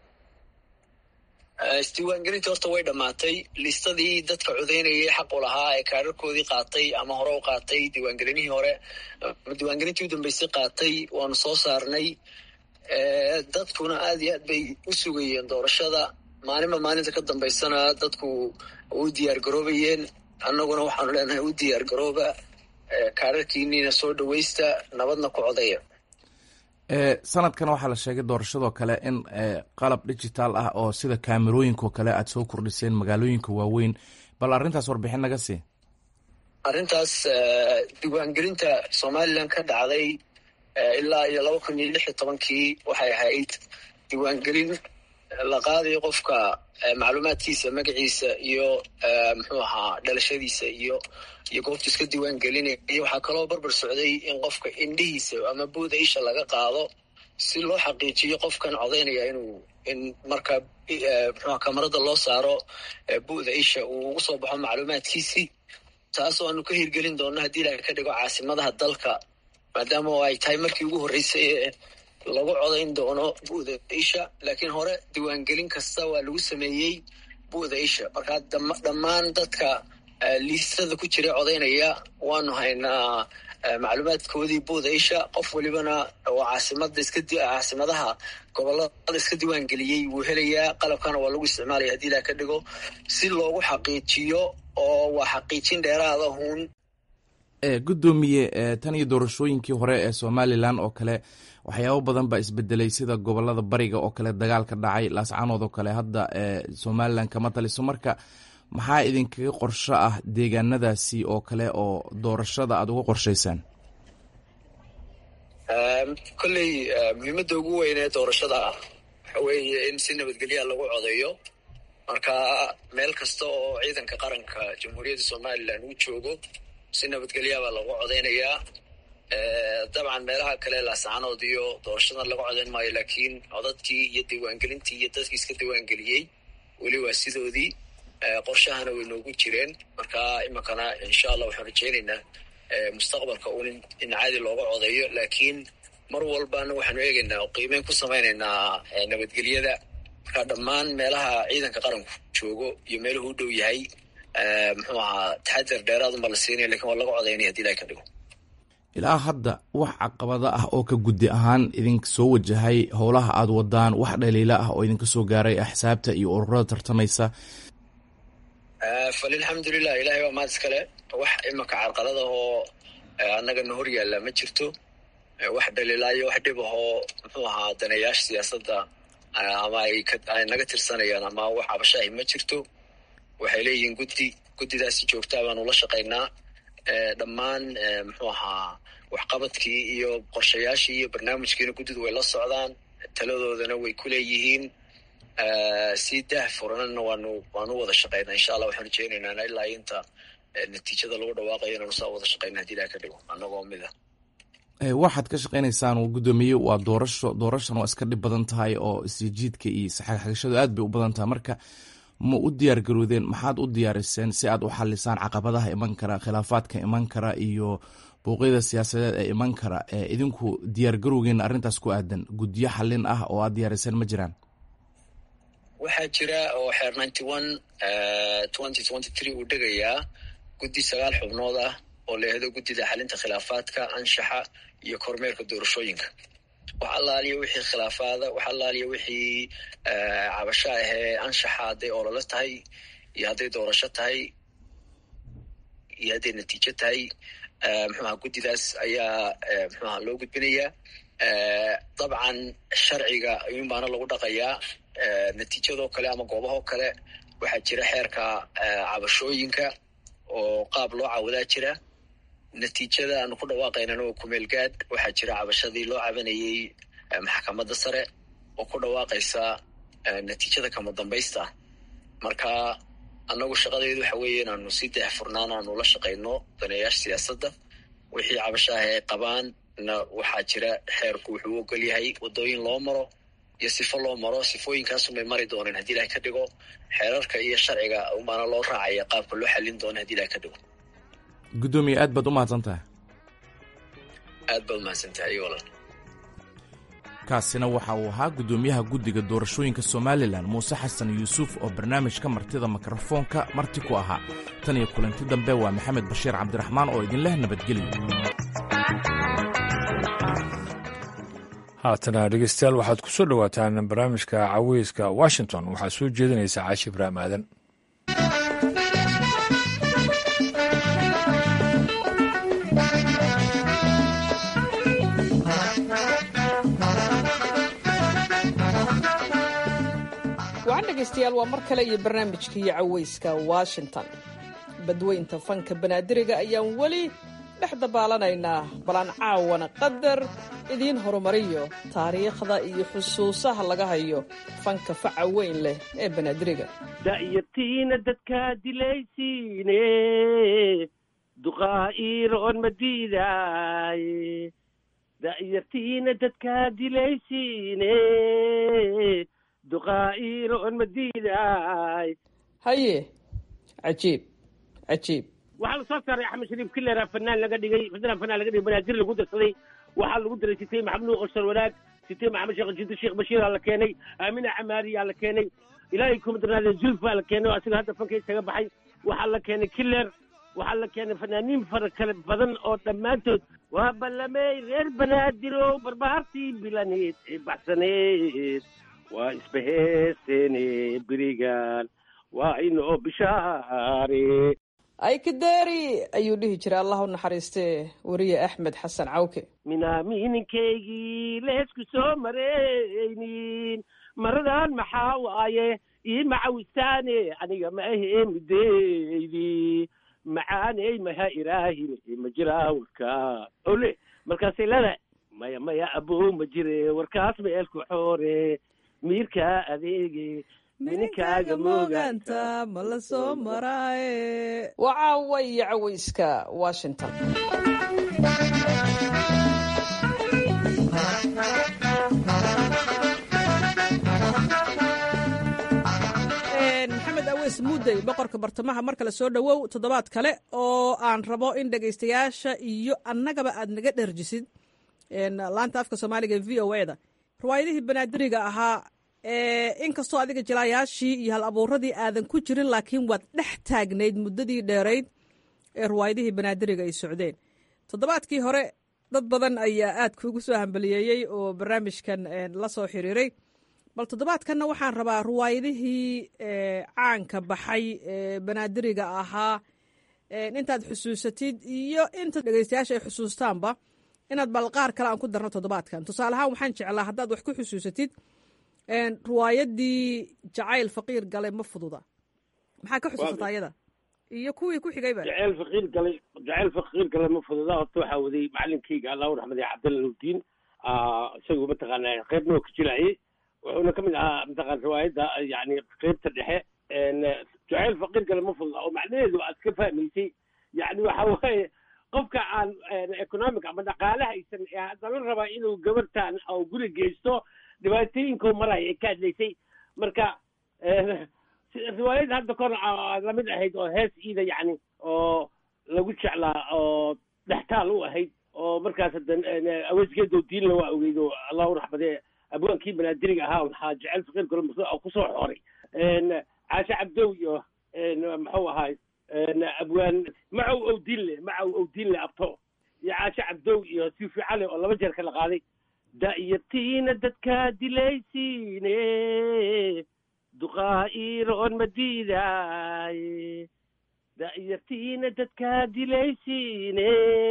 isdiiwaangelinta horta way dhammaatay listadii dadka codeynayay xaq u lahaa ee kaararkoodii qaatay ama hore u qaatay diiwaangelinihii hore ama diiwaangelintii u dambeysay qaatay waanu soo saarnay dadkuna aad iyo aad bay u sugayeen doorashada maalinba maalinta ka dambaysana dadku u diyaar garoobayeen annaguna waxaanu leenahay u diyaar garooba kaararkiiniina soo dhawaysta nabadna ku codaya sanadkan waxaa la sheegay doorashadoo kale in qalab digital ah oo sida kaamerooyinkaoo kale aad soo kordhiseen magaalooyinka waaweyn bal arrintaas warbixin naga sii arrintaas diiwaangelinta somalilan ka dhacday ilaa iyo laba kun iyo lix iyo tobankii waxay ahayd diiwaangelin la qaadayo qofka macluumaadkiisa magaciisa iyo muxuu ahaa dhalashadiisa iyo iyo goobtu iska diiwaan gelinaya waxaa kaloo barbar socday in qofka indhihiisa ama buuda isha laga qaado si loo xaqiijiyo qofkan codaynaya inuu in marka muxuha kamarada loo saaro bu'da isha uu ugu soo baxo macluumaadkiisii taasoo aanu ka hirgelin doono haddii ilahay ka dhigo caasimadaha dalka maadaama ay tahay markii ugu horreysay ee lagu codayn doono bu'da isha laakiin hore diiwaangelin kasta waa lagu sameeyey bu'da isha markaa dhammaan dadka liistada ku jira codaynaya waanu haynaa macluumaadkoodii buuda isha qof walibana oo caasimada iska caasimadaha gobolada iska diiwaan geliyey wuu helayaa qalabkana waa lagu isticmaalaya haddii ilaha ka dhigo si loogu xaqiijiyo oo waa xaqiijin dheeraada huun gudoomiye tan iyo doorashooyinkii hore ee somalilan oo kale waxyaabo badan baa isbedelay sida gobolada bariga oo kale dagaalka dhacay laascanood oo kale hadda somalilan kama taliso marka maxaa idinkaga qorsho ah deegaanadaasi oo kale oo doorashada aada uga qorshaysaan kolley muhiimadda ugu weyn ee doorashada ah waxa weeye in si nabadgelya lagu codeeyo marka meel kasta oo ciidanka qaranka jamhuuriyadda somalilan uu joogo si nabadgelyaabaa lagu codeynayaa dabcan meelaha kale laascanood iyo doorashadan laga codeyn maayo laakiin codadkii iyo diiwaangelintii iyo dadkii iska diiwaangeliyey weli waa sidoodii qorshahana way noogu jireen marka iminkana insha allah waxaan rajeynaynaa mustaqbalka un in caadi looga codeeyo laakiin mar walbana waxaanu eegaynaa oo qiimeyn ku samaynaynaa nabadgelyada marka dhammaan meelaha ciidanka qaranku joogo iyo meeluhu u dhow yahay muxuu ahaa taxadar dheeraadunba la siinaya lakin waa laga codeynaya hadii ilahay ka dhigo ilaa hadda wax caqabado ah oo ka guddi ahaan idinka soo wajahay howlaha aada wadaan wax dhaliila ah oo idinka soo gaaray axsaabta iyo ururada tartamaysa falilxamdulilah ilahay waa mahad iskale wax imanka carqalada oo annagana hor yaalla ma jirto wax dhaliilaayo wax dhib ahoo muxuu ahaa daneeyaasha siyaasadda ama ay naga tirsanayaan ama wax cabashaahi ma jirto waxay leeyihiin guddi guddidaasi joogtaa baanu la shaqaynaa dhammaan muxuu ahaa waxqabadkii iyo qorshayaashii iyo barnaamijkiina guddidu way la socdaan taladoodana way ku leeyihiin si dah furanana waanu waanu wada shaqaynaa insha allah waxaan rajeynaynaa ilaa inta natiijada lagu dhawaaqayo inaanu saa wada shaqayna hadii ilaha ka dhigo annagoo mid ah waxaad ka shaqaynaysaan gudoomiye waa doorasho doorashan waa iska dhib badan tahay oo isjiidka iyo isxagxagashadu aad bay u badan tahay marka ma u diyaar garoodeen maxaad u diyaariseen si aad u xalisaan caqabadaha iman kara khilaafaadka iman kara iyo bouqyada siyaasadeed ee iman kara idinku diyaar garowgeena arrintaas ku aadan guddiyo xallin ah oo aad diyaariseen ma jiraan waxaa jira oo xeer ninety one twenty twenty three uu dhegayaa guddi sagaal xubnood ah oo leehdo guddida xalinta khilaafaadka anshaxa iyo kormeerka doorashooyinka wax allaaliya wixii khilaafaada wax allaaliya wixii cabasho ahee anshaxa hadday ololo tahay iyo hadday doorasho tahay iyo hadday natiijo tahay muxuaha guddidaas ayaa muxuaha loo gudbinayaa dabcan sharciga ayuun baana lagu dhaqayaa natiijadoo kale ama goobahoo kale waxaa jira xeerka cabashooyinka oo qaab loo caawadaa jira natiijada aanu ku dhawaaqaynana waa kumeelgaad waxaa jira cabashadii loo cabanayey maxkamadda sare oo ku dhawaaqaysa natiijada kama dambaysta marka annagu shaqadeedu waxa weeye inaanu si daahfurnaan aanu la shaqayno daneeyaasha siyaasadda wixii cabashaah ay qabaan na waxaa jira xeerku wuxuu u ogol yahay waddooyin loo maro iyo sifo loo maro sifooyinkaasunbay mari dooneen haddii ilahay ka dhigo xeerarka iyo sharciga umaana loo raacaya qaabka loo xallin doono hadii ilahay ka dhigo guddoomiye aad baad u mahadsan tahay aad baad umahadsan tahay walaal kaasina waxa uu ahaa guddoomiyaha guddiga doorashooyinka somalilan muuse xasan yuusuf oo barnaamijka martida mikrofoonka marti ku ahaa tan iyo kulanti dambe waa maxamed bashiir cabdiraxmaan oo idinleh nabadgelyo haatana dhegeystayaal waxaad ku soo dhowaataan barnaamijka caweyska washington waxaa soo jeedinaysa caashi ibraahim aadan wacan dhegaystayaal waa mar kale iyo barnaamijkii caweyska washington badweynta fanka banaadiriga ayaan weli dhex dabaalanaynaa balan caawana qadar idiin horumariyo taariikhda iyo xusuusaha laga hayo fanka faca weyn leh ee banaadiriga da'yartiina dadkaa dilaysiine duqaa'iiroon ma diidaaye da'yartiina dadkaa dilaysiine duqaa'iiroon ma diidaay haye cajiib cajiib waxaa la soo saaray axmed shariif kilera fanaan laga dhigay fanaan fanaan laga dhigay banaadir lagu darsaday waxaa lagu daray sitay maxamed nuur qorsar wanaag sitay maxamed sheekh jido sheekh bashiir aa la keenay aamina camaari aa la keenay ilaahay kuma darnaadee zulf aa la keenay oo asiga hadda fanka isaga baxay waxaa la keenay killer waxaa la keenay fanaaniin fara kale badan oo dhammaantood waa ballamey reer banaadirow barbahartii bilaneed ee baxsaneed waa isbaheeseene berigan waa inoo bishaare aykadeeri ayuu dhihi jiray allah u naxariistee weriye axmed xasan cawke minaamininkaygii leesku soo maraynin maradan maxaa waaye ii macawisaane aniga ma ahee mideydi macaaney maha iraahine ma jiraa warkaa ole markaasay leedahay maya maya abow ma jire warkaas meelku xoore miirkaa adeege mininkaaga mooganta ma la soo maraaye waa caawa iyo caweyska washington maxamed aweys muudey boqorka bartamaha mar kale soo dhowow toddobaad kale oo aan rabo in dhegaystayaasha iyo annagaba aad naga dherjisid laanta afka soomaaliga e v o e da riwaayadihii banaadiriga ahaa inkastoo adiga jilaayaashii iyo hal abuuradii aadan ku jirin laakiin waad dhex taagnayd muddadii dheerayd ee riwaayadihii banaadiriga ay socdeen toddobaadkii hore dad badan ayaa aad kuugu soo hambaliyeeyey oo barnaamijkan la soo xiriiray bal toddobaadkanna waxaan rabaa riwaayadihii caanka baxay ee banaadiriga ahaa intaad xusuusatid iyo inta dhegeystayaasha ay xusuustaanba inaad bal qaar kale aan ku darno toddobaadkan tusaale ahaan waxaan jeclaa haddaad wax ku xusuusatid riwaayadii jacayl faqiir galay ma fududa maxaa ka xusuusataa ayada iyo kuwii ku xigayba jaceyl faqiir galay jaceyl faqiir galay ma fududa horta waxaa waday macalinkayga allahu raxmade cabdalla nuurdiin isagu mataqaana qeybna oo ka jilaayay wuxuuna ka mid ahaa mataqaan riwaayadda yani qeybta dhexe jaceyl faqiir galay ma fududa oo macnaheedu aad ka fahmaysay yani waxa waaye qofka aan economic ama dhaqaale haysan ee haddana rabaa inuu gabartan oo guri geysto dhibaatooyinkoo maraya ay ka hadlaysay marka riwaayad hadda kor lamid ahayd oo hees iida yacni oo lagu jeclaa oo dhextaal u ahayd oo markaas hadda aweesgeedo diinla waa ogeyd oo allahu raxmadee abwaankii banaadiriga ahaa waxaa jecel faqiir galo oo kusoo xoray caashe cabdow iyo muxuu ahaay abwaan macow owdiinle macow owdiinle abto iyo caashe cabdow iyo sifi cali oo laba jeer kala qaaday da'yartiina dadkaa dilaysiine duqaa'iiroon ma diidaaye da'yartiina dadkaa dilaysiine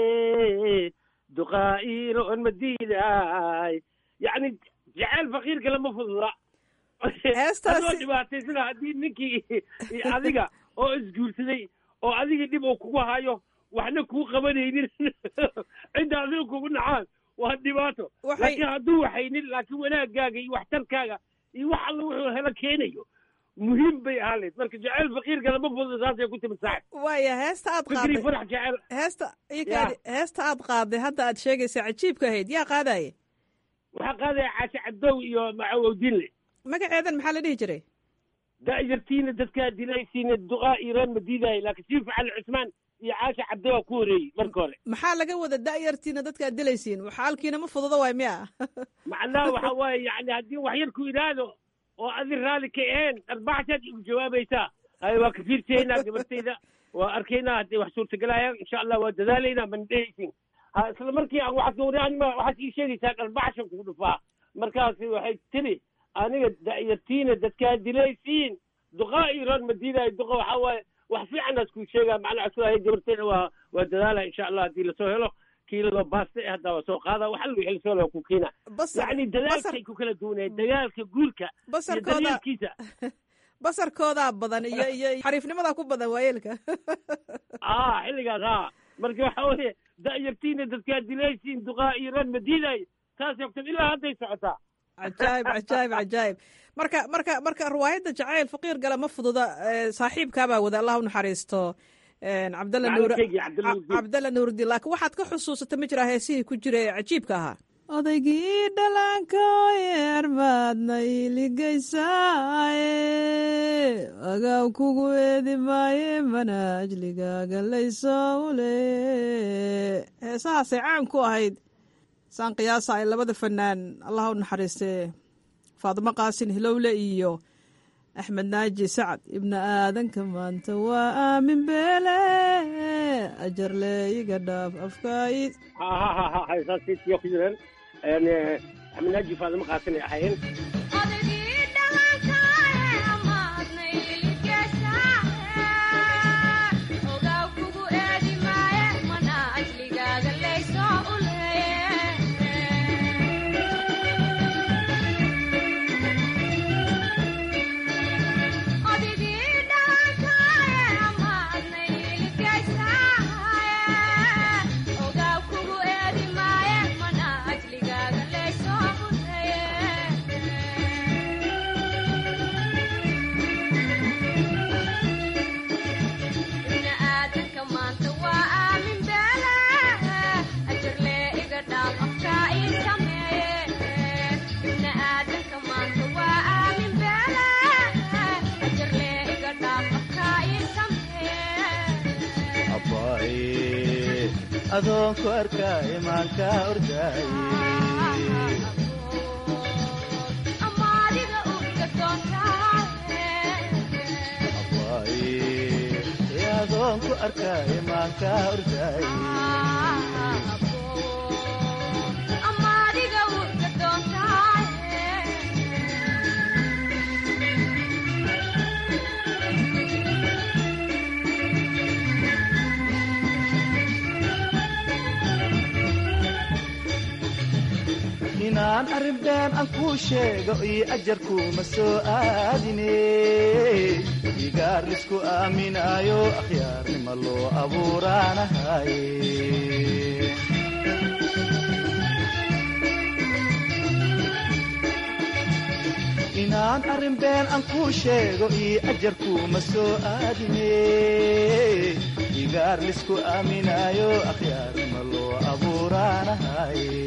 duqaa'iiroon ma diidaaye yacni jaceyl faqiir kale ma fududa adoo dhibaataysana haddii ninkii adiga oo isguursaday oo adiga dhib oo kugu hayo waxna kuu qabanaynin cidda adiga kugu nacaan waa dhibaato laakiin hadduu waxaynin laakiin wanaagaaga iyo waxtarkaaga iyo wax alla wuxuu helo keenayo muhiim bay ahaaleed marka jaceyl faqiirka lama fududa saasay ku timid saaxib waaya heesta aad fikri qaaday farax jaceyl heesta ikaadi heesta aad qaaday hadda aad sheegaysa cajiibka ahayd yaa qaadaye waxaa qaadaya caashe cabdow iyo macawowdinle magaceedan maxaa la dhihi jiray da'yartiina dadkaa dilaysiina duqaa iiraan ma diidaayo laakiin sii facali cusmaan iyo caashe cabdow aa ku horeeyey marka hore maxaa laga wada da'yartiina dadka aad dilaysiin waxaalkiina ma fududa waay miya macnaha waxa waaye yani haddii wax yar ku idhaahdo oo adi raalli ka aheen arbaaxsaad igu jawaabaysaa hay waa ka fiirsaynaa gabartayda waa arkaynaa hadday wax suurtagelayaan insha allah waa dadaalaynaa mana dhehaysin ha isla markii aan waxaad gawri anima waxaad ii sheegaysaa dharbaxshan kugu dhufaa markaasi waxay tiri aniga da'yartiina dadkaa dilaysiin duqaa iran ma diidayo duqa waxaa waaye wax fiicanaas kuu sheegaa macnaa asulahay gabarteeda waa waa dadaala insha allah haddii lasoo helo kiilado baasta eh haddaa waa soo qaada waxa lagu xelisoo loo ku keena yacni dadaalkay ku kala duwanaya dagaalka guurka iyo basarkooda daryeelkiisa basarkoodaa badan iyo iyo xariifnimadaa ku badan waayeelka ah xilligaas ha marka waxa weeye da'yartiina dadkaa dilaysiin duqaa iran ma diidayo taas ogtan ilaa hadday socotaa cajaayib cajaayib cajaayib marka marka marka riwaayadda jacayl faqiir gala ma fududa eh, saaxiibkaabaa wada allah u naxariisto eh, cabdalla nuur Macalinkeygii Cabdalla Nuurdiin. cabdalla nuurdiin laakiin waxaad ka xusuusata ma jiraa heesihii ku jira ee cajiibka ahaa odaygii dhallaanka yeerbaadna iiligaysaaye agaw kugu eedi maaye manaajligaaga laysoo ule heesahaasay caan ku ahayd saan qiyaasa ay labada fanaan allah u naxariistee faadimo qaasin hilowle iyo axmed naaji sacad ibna aadanka maanta waa aamin beele ajarle iga dhaaf afkaid ha ha ha ha haysaasiyo ku jireen axmed naaji faadimo qaasin ay ahaayeen adoonku arkaa imaanka ordaaye adoonku arkaa imaanka ordaaye inaan arrinbeen aan kuu sheego iyo ajarkuuma soo aadine igaar lisku aaminaayo akhyaarnima loo abuuraanahaye inaan arrinbeen aan kuu sheego iyo ajarkuuma soo aadine igaar lisku aaminaayo akhyaarnima loo abuuraanahaye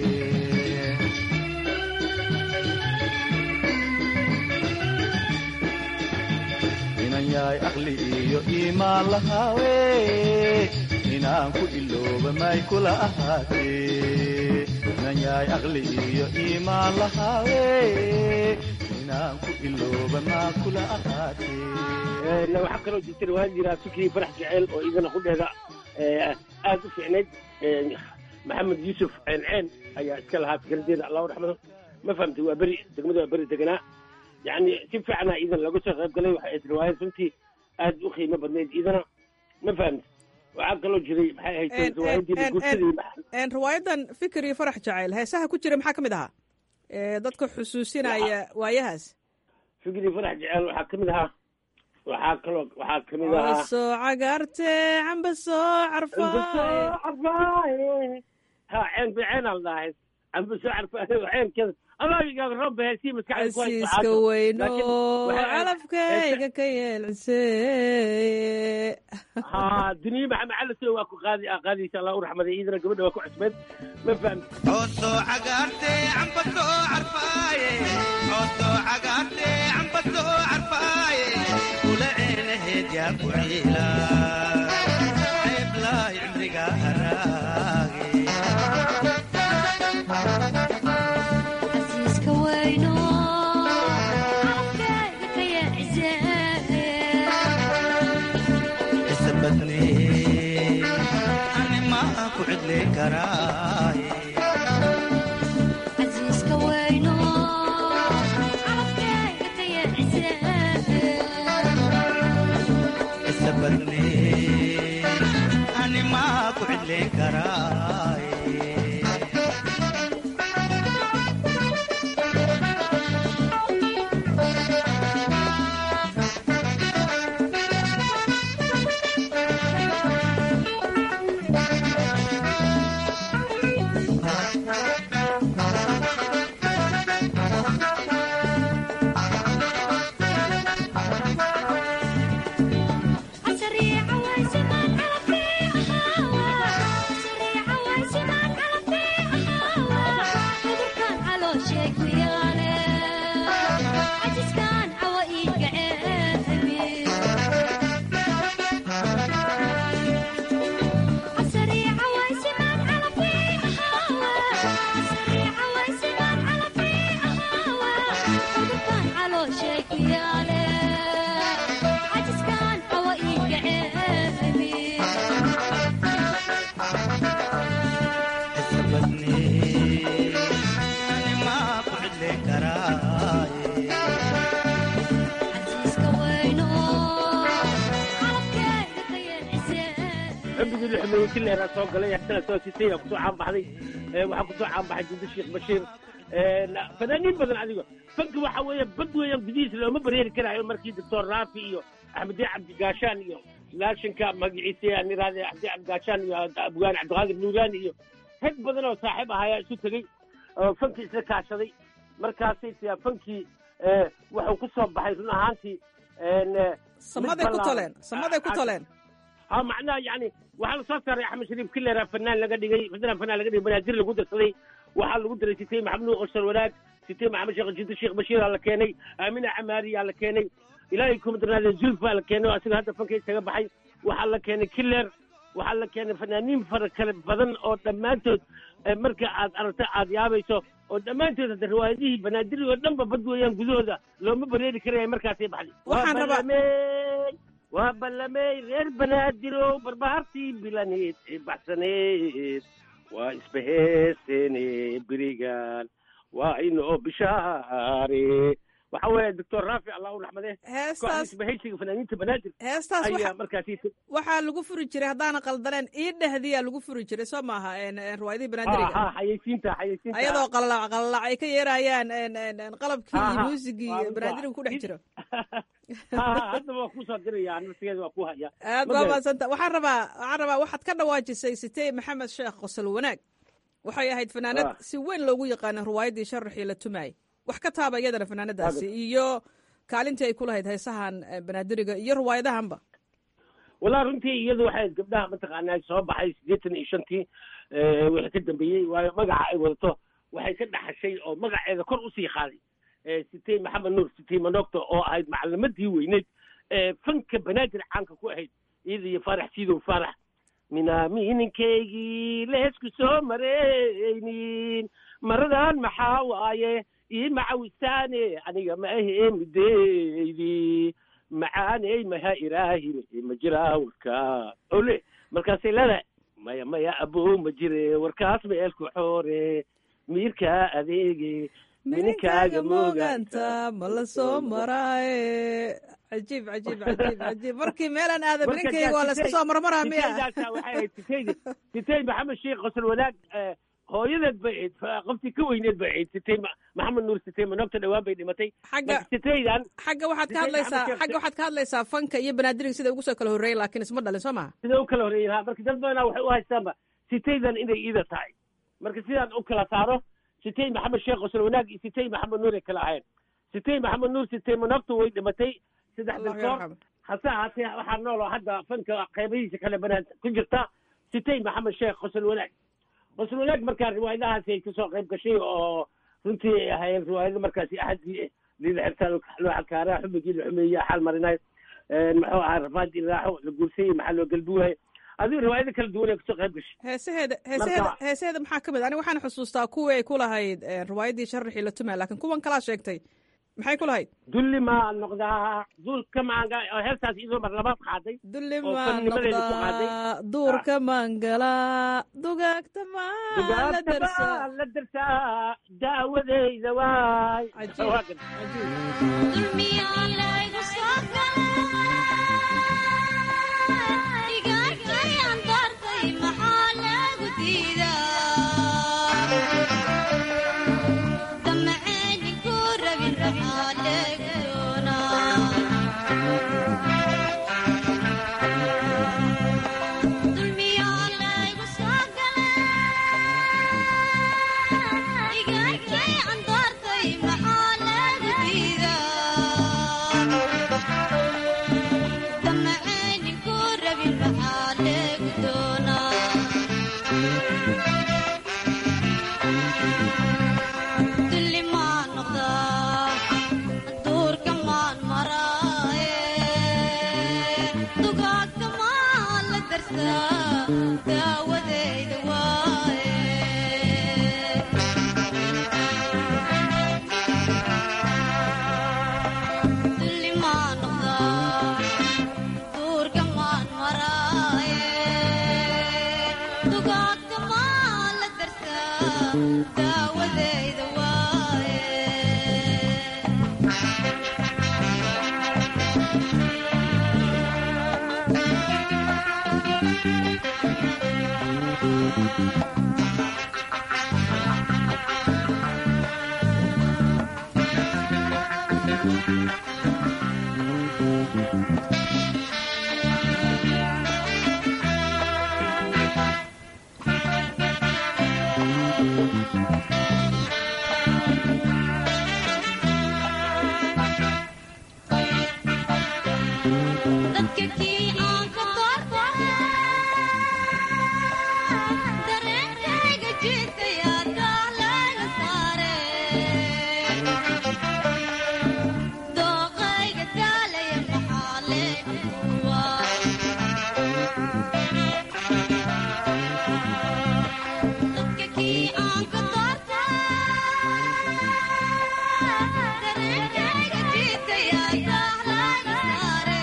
inan yahay aqli iyo iimaan lahaawe inaan ku ilooba may kula ahaatee inan yahay aqli iyo iimaan lahaawe inaan ku ilooba maa kula ahaatee waxaa kaloo jirta riwaayad jiraa fikri farax jeceel oo idana qudheeda aad u fiicnayd maxamed yuusuf ceenceen ayaa iska lahaa fikradeeda allahu raxmado ma fahamtay waa beri degmada waa beri deganaa yani si fiicana idan laga soo qayb galay waxay ahayd riwaayad runtii aad u qiimo badnayd idana ma fahamtay waxaa kaloo jiray maxay ahayd riwaayadii guursadii riwaayadan fikir iyo farax jacayl heesaha ku jira maxaa ka mid ahaa ee dadka xusuusinaya waayahaas fikri farax jeceel waxaa ka mid ahaa waxaa kaloo waxaa ka mid ahaa soo cagaarte camba soo carfaaye ha ceen ceenaa la dhahay camba soo carfaaye ceenkeeda adaagigaga roobba heesii casiiska weyno calafkayga ka yeelcise ha duniya maxamed cali soo waa ku qaadi qaadaysa allah u raxmaday iidana gabadha waa ku cusbeed ma fahamti oosoo cagaarte camba soo carfaaye oosoo cagaarte camba soo carfaaye kula ceenaheed yaa ku ciila ceeblaay cimriga haraage isabadne animaa ku cidli karaa casiiska weyno carabkeyga dayeecise isabadne animaa ku cidleen karaaye casariica waysimaan calafkii ahaawa casariica waysimaan calafkii ahaawa cudurkan calooshay ku yaale cajiskan cawa ii gaceebi casariica waysimaan calafkii ahaawa casariica waysimaan calafkii ahaawa cudurkan calooshay ku yaale cajiskan cawa ii gaceebi isabadne animaa ku cidleen karaaye casiiska weyno calabkeyga dayeecise xubigii la xumeeyey kileeraa soo galay haddana soo sitay aa kusoo caanbaxday ee waxaa kusoo caanbaxay jindo sheekh bashiir fanaaniin badan adigo fanka waxa weeye bad weeyaan gudihiisa looma bareeri karaayo markii doctor raafi iyo axmediye cabdigaashaan iyo laashinka magaciisa aan iraahde axmediye cabdigaashaan iyo abgaan cabdiqaadir nuuraani iyo rag badan oo saaxiib ahayaa isu tegey oo fankii isla kaashaday markaasay tiyaa fankii ee, wuxuu ku soo baxay run ahaantii een, ee, samaday mid ku ballaaran. toleen samaday ku toleen ها معناها يعني waxaa la soo saaray axmed shariif kilera fanaan laga dhigay fanaan fanaan laga dhigay banaadir lagu darsaday waxaa lagu daray sitay maxamed nuur qosar wanaag sitay maxamed sheekh jido sheekh bashiir aa la keenay aamina camaari aa la keenay ilaahay kuma darnaade zulfa la keenay oo asiga hadda fanka isaga baxay waxaa la keenay kiler waxaa la keenay fanaaniin fara kale badan oo dhammaantood eh, marka aad aragto aad yaabayso oo dhammaantood hadda riwaayadihii banaadiri oo dhanba bad weeyaan gudahooda looma bareeri karaya markaasay baxday Waxaan Waa rabaa- ballamey, waa ballamey reer banaadirow barbahartii bilaneed ee baxsaneed waa isbaheeseene berigan waa inoo bishaare waxa weeye doctor raafi allah u raxmade Heestaas- kooxda isbahaysiga fanaaniinta banaadir heestaas ayaa waxa- markaasi waxaa lagu furi jiray haddaana qaldaneen ii dhehdiyaa lagu furi jiray soo maaha een, een, riwaayadihii ha banaadiriga ha xayeysiinta xayeysiinta ayadoo qalalac qalalac ay ka yeerayaan een, een, een, qalabkii Ha, iyo ha. muusigii Waa runta. banaadiriga ku dhex jiro ha ha hadda waa kusoo diraya nafsigeeda waa ku haya aad Ma baa garan. maadsanta waxaan rabaa waxaan rabaa waxaad ka dhawaajisay sitey maxamed sheekh qosol wanaag waxay ahayd fanaanad Ah. si weyn loogu yaqaana riwaayaddii sharaxii la tumaayay wax ka taaba iyadana fanaanadaasi Waaga. iyo kaalintii ay ku lahayd heesahan eh, banaadiriga iyo riwaayadahanba walaa runtii iyadu waxay gabdhaha mataqaanaa soo baxay siddeetan iyo shantii eh, wixii ka dambeeyey waayo magaca ay wadato waxay ka dhaxashay oo magaceeda kor usii qaaday Eh, sitey maxamed nuur sitey manogto oo ahayd macalimadii weyneyd ee fanka banaadir caanka ku ahayd iyada iyo faarax siidow faarax minaamininkaygii leesku soo maraynin maradan maxaa waaye ii macawisaane aniga ma ahee mideydi macaaney maha ilaahine ma jiraa warkaa ole markaasay leedahay maya maya abow ma jire warkaas ma eelku xoore miirkaa adeege mininkaaga mooganta ma la soo maraaye cajiib cajiib cajiib cajiib markii meelaan aada mininkayga waa la iska soo marmaraa miya waxay ahayd sitaydi sitay maxamed sheekh qosol wanaag eh, hooyadeed bay ahayd fa- qoftii ka weyneed bay ahayd sitay Ma- maxamed nuur sitay manogta dhawaan bay dhimatay xagga Marka sitaydan xagga waxaad ka Sitay hadlaysaa Maxamed Sheekh- xagga waxaad ka hadlaysaa fanka iyo banaadiriga sida ugu soo kala horreeyay laakiin isma dhalin soo maha sida u kala horreeyeen ha marka dad badanaa waxay u haystaanba sitaydan inay iida tahay marka sidaan u kala saaro sitay maxamed sheekh qosol wanaag iyo sitay maxamed nuur ay kala ahayn sitay maxamed nuur sitay manogta way dhimatay saddex Allahu doctor yarxam. hase ahaatee waxaa nool oo hadda fanka qeybihiisa kale banaan ku jirta sitay maxamed sheekh qosol wanaag qosol wanaag markaa riwaayadahaasi ay kasoo qayb gashay oo runtii ay ahaayeen riwaayado markaasi axadii liila xirtaan loo xakaara xubigii la xumeeyey xaal marinaay muxuu ahaa rafaad iraaxo la guursayey maxaa loo galbuuhay adigu riwaayado kala duwan ay kasoo qayb gashay heesaheeda heesaheeda Marka- heesaheeda maxaa ka mid aniga waxaan xusuustaa kuwii ay ku lahayd eh, riwaayaddii sharaxii la tumaa laakiin kuwan kalaa sheegtay maxay ku lahayd dulli maa noqdaa duulka maanga oo heestaas iyadoo mar labaad qaaday dulli oo maa fannimadeeda ku qaaday noqdaa duurka maangalaa dugaagta maa la dugaagta darsaa baa la darsaa daawadeyda waay daawadeyda waaye dulli maa noqdaa duurka maan maraaye dugaagta maa la darsaa daawadeyda waaye dadka kii aan ka doortay dareenkayga jiitaya daalaga saare dooqayga daalaya maxaa leeduwa dadka kii aan ka doortay dareenkayga jiitaya daalaga saare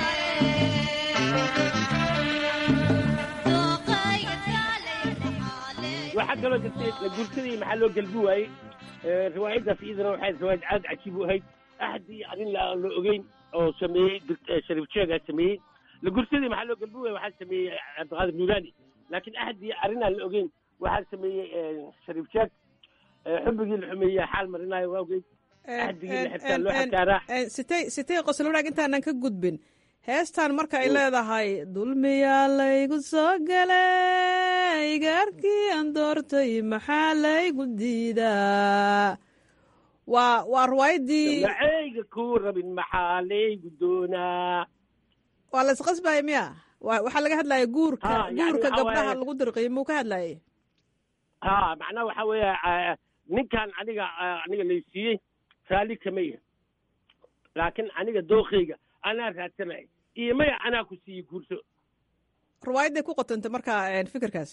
waxaa kaloo jirtay la guursadii maxaa loo gelbi waayey Eh, riwaayaddaas iyadana waxay riwaayad aad cajiib u ahayd axad iyo arrin la aan la ogeyn oo sameeyey Dr- eh, shariif jeegaa sameeyey la guursadii maxaa loo gelbi waayey waxaa sameeyey cabdiqaadir nuuraani laakiin axad iyo arrin aan la ogeyn waxaa sameeyey eh, shariif jeeg Eh, xubbigii la xumeeyey xaal marinaayo waawgeed axdigii la xirtaa loo xakaaraa sitay sitay qosol wanaag intaanan ka gudbin heestan marka ay leedahay dulmiyaa laygu soo galay gaarkii aan doortay maxaa laygu diidaa waa waa riwaayadii macayga kuu rabin maxaa laygu doonaa waa la isqasbaya miya Wa- waxaa laga hadlaya guurka Ha, yani guurka waxaa gabdhaha waaye- lagu dirqiyo muu ka hadlayay ha macnaha waxaa weeye ah, ninkan aniga ah, aniga laysiiyey raalli kama yahay laakiin aniga dookayga anaa raadsanay iyo maya anaa ku siiyey guurso riwaayadday ku qotantay marka een, fikirkaas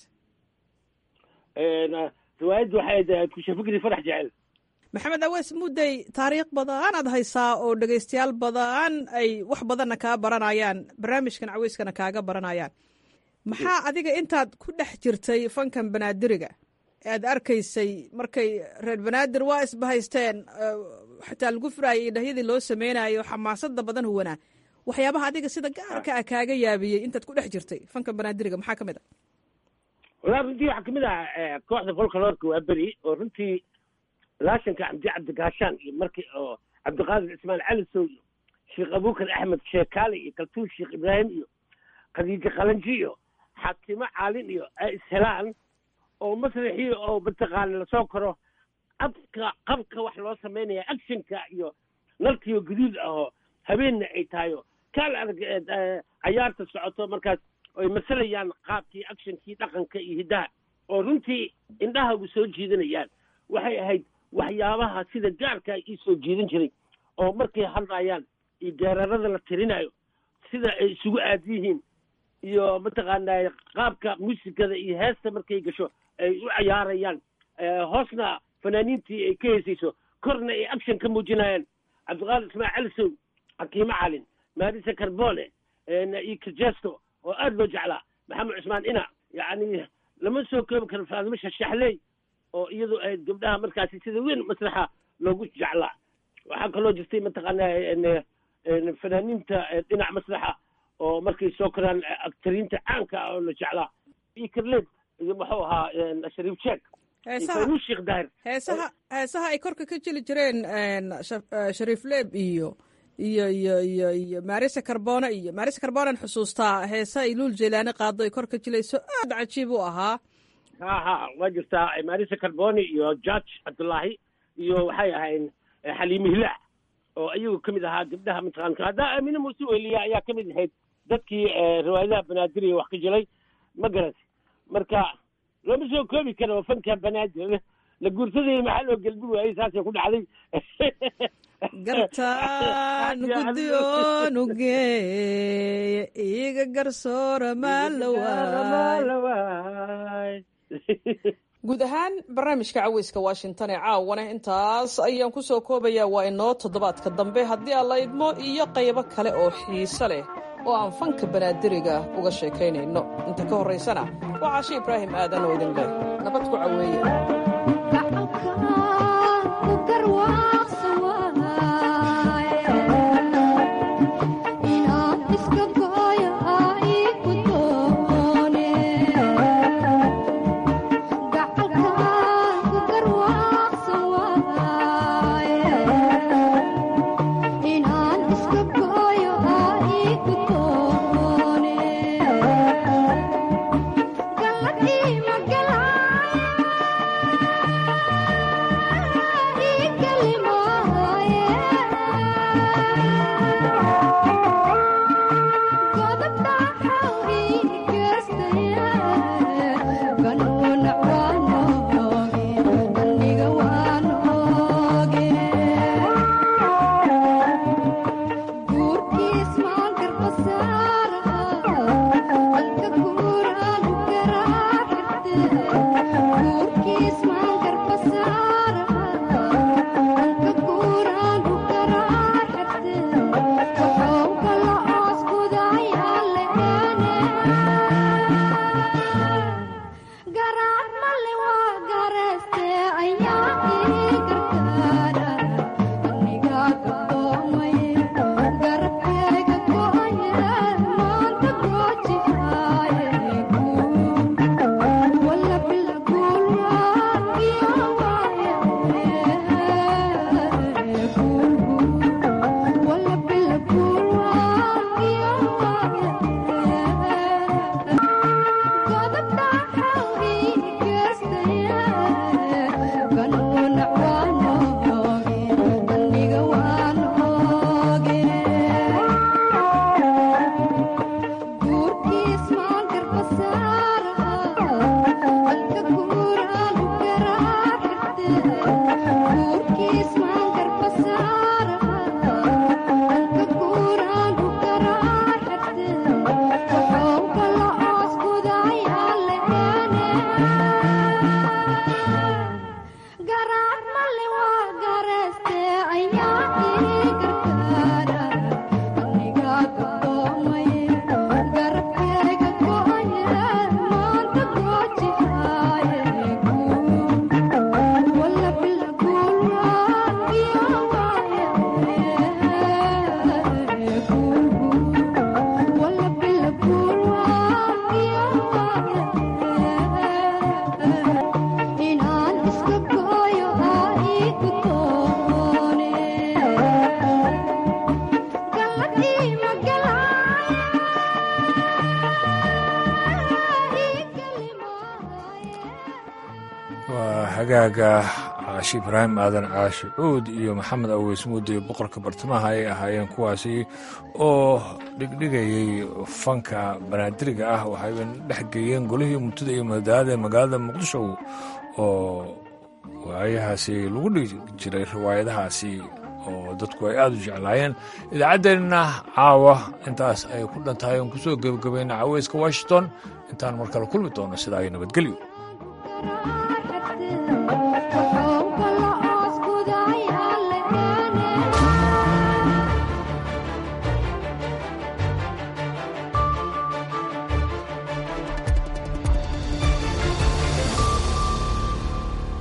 Een, ah, riwaayaddu waxay ahayd kusha fikri farax jecel maxamed awees mudday taariikh badan aad haysaa oo dhegaystayaal badan ay wax badanna kaa baranayaan barnaamijkan caweyskana kaaga baranayaan maxaa adiga intaad ku dhex jirtay fankan banaadiriga ee aad arkaysay markay reer banaadir waa isbahaysteen eh, xataa lagu furaayay iyo dhahyadii loo sameynayo xamaasada badan huwanaa waxyaabaha adiga sida gaarka ah kaaga yaabiyey intaad ku dhex jirtay fankan banaadiriga maxaa ka mid a walaa runtii waxaa kamid ah eh, kooxda folkaloorka waa beri oo runtii laashanka cabdi cabdigaashaan iyo markii oo cabdiqaadir ismail calisow iyo sheekh abuukar axmed sheekaale iyo kaltuun sheekh ibraahim iyo khadiijo qalanji iyo xaakimo caalin iyo ay ishelaan oo masraxii oo mataqaana lasoo koro abka qabka wax loo samaynaya actionka iyo nalkiyo guduud ahoo habeenna ay tahay oo kaal adag eh, eh, cayaarta socoto markaas ay masalayaan qaabkii actionkii dhaqanka iyo hiddaha oo runtii indhahagu soo jiidanayaan waxay ahayd waxyaabaha sida gaarka ii soo jiidan jiray oo markay hadlayaan iyo geerarada la tirinayo sida ay isugu aad yihiin iyo mataqaanaa qaabka muusikada iyo heesta markay gasho ay u cayaarayaan Eh, hoosna fanaaniintii ay ka heesayso korna ay action ka muujinayaan cabdiqaadir ismaaciil calisow xakiime calin maarisa carbone iyo kajesto oo aad loo jeclaa maxamed cusmaan ina yacni lama soo koobi karo faadimo shashaxley oo iyadu ay gabdhaha markaasi sida weyn masraxa loogu jeclaa waxaa kaloo jirtay mataqaanaa fanaaniinta dhinac masraxa oo markay soo koraan aktariinta caanka ah oo la jeclaa iyo karleed iyo muxuu ahaa shariif jeek heesaha faynuu sheekh daahir heesaha heesaha ay korka ka jeli jireen Shaf- eh, shariif leeb iyo iyo iyo iyo iyo maarisa carbone iyo maarisa carbonean xusuustaa heesa ay luul jeylaani qaado ay korka jilayso aad cajiib u ahaa ha ha waa jirtaa marisa carboni iyo george cabdullaahi iyo waxay ahayn xaliime hilaac oo iyagu ka mid ahaa gabdhaha mataqaanka haddaa aamine muuse weliya ayaa ka mid ahayd dadkii riwaayadaha banaadir wax ka jilay ma garat marka looma soo koobi karo fanka banaadir la guursadayay maxaa loo gelbi waayey saasay ku dhacday gartaan guddoon u geeye iga garsoora maalawaay guud ahaan barnaamijka caweyska washington ee caawana intaas ayaan ku soo koobayaa waa inoo toddobaadka dambe haddii aan la idmo iyo qaybo kale oo xiiso leh oo aan fanka banaadiriga uga sheekaynayno inta ka horraysana waa cashe ibraahim aadan oo idin leh nabad ku caweeye waa hagaaga caashi ibraahim aadan caashi cuud iyo maxamed aweys muudde boqorka bartamaha ay ahaayeen kuwaasi oo dhigdhigayay fanka banaadiriga ah waxayba dhex geeyeen golihii murtida iyo madaalada ee magaalada muqdisho oo waayahaasi lagu dhigi jiray riwaayadahaasi oo dadku ay aada u jeclaayeen idaacaddeenna caawa intaas ay ku dhan tahay oon kusoo gebagabayna caweyska washington intaan mar kale kulmi doono sidaa iyo nabadgelyo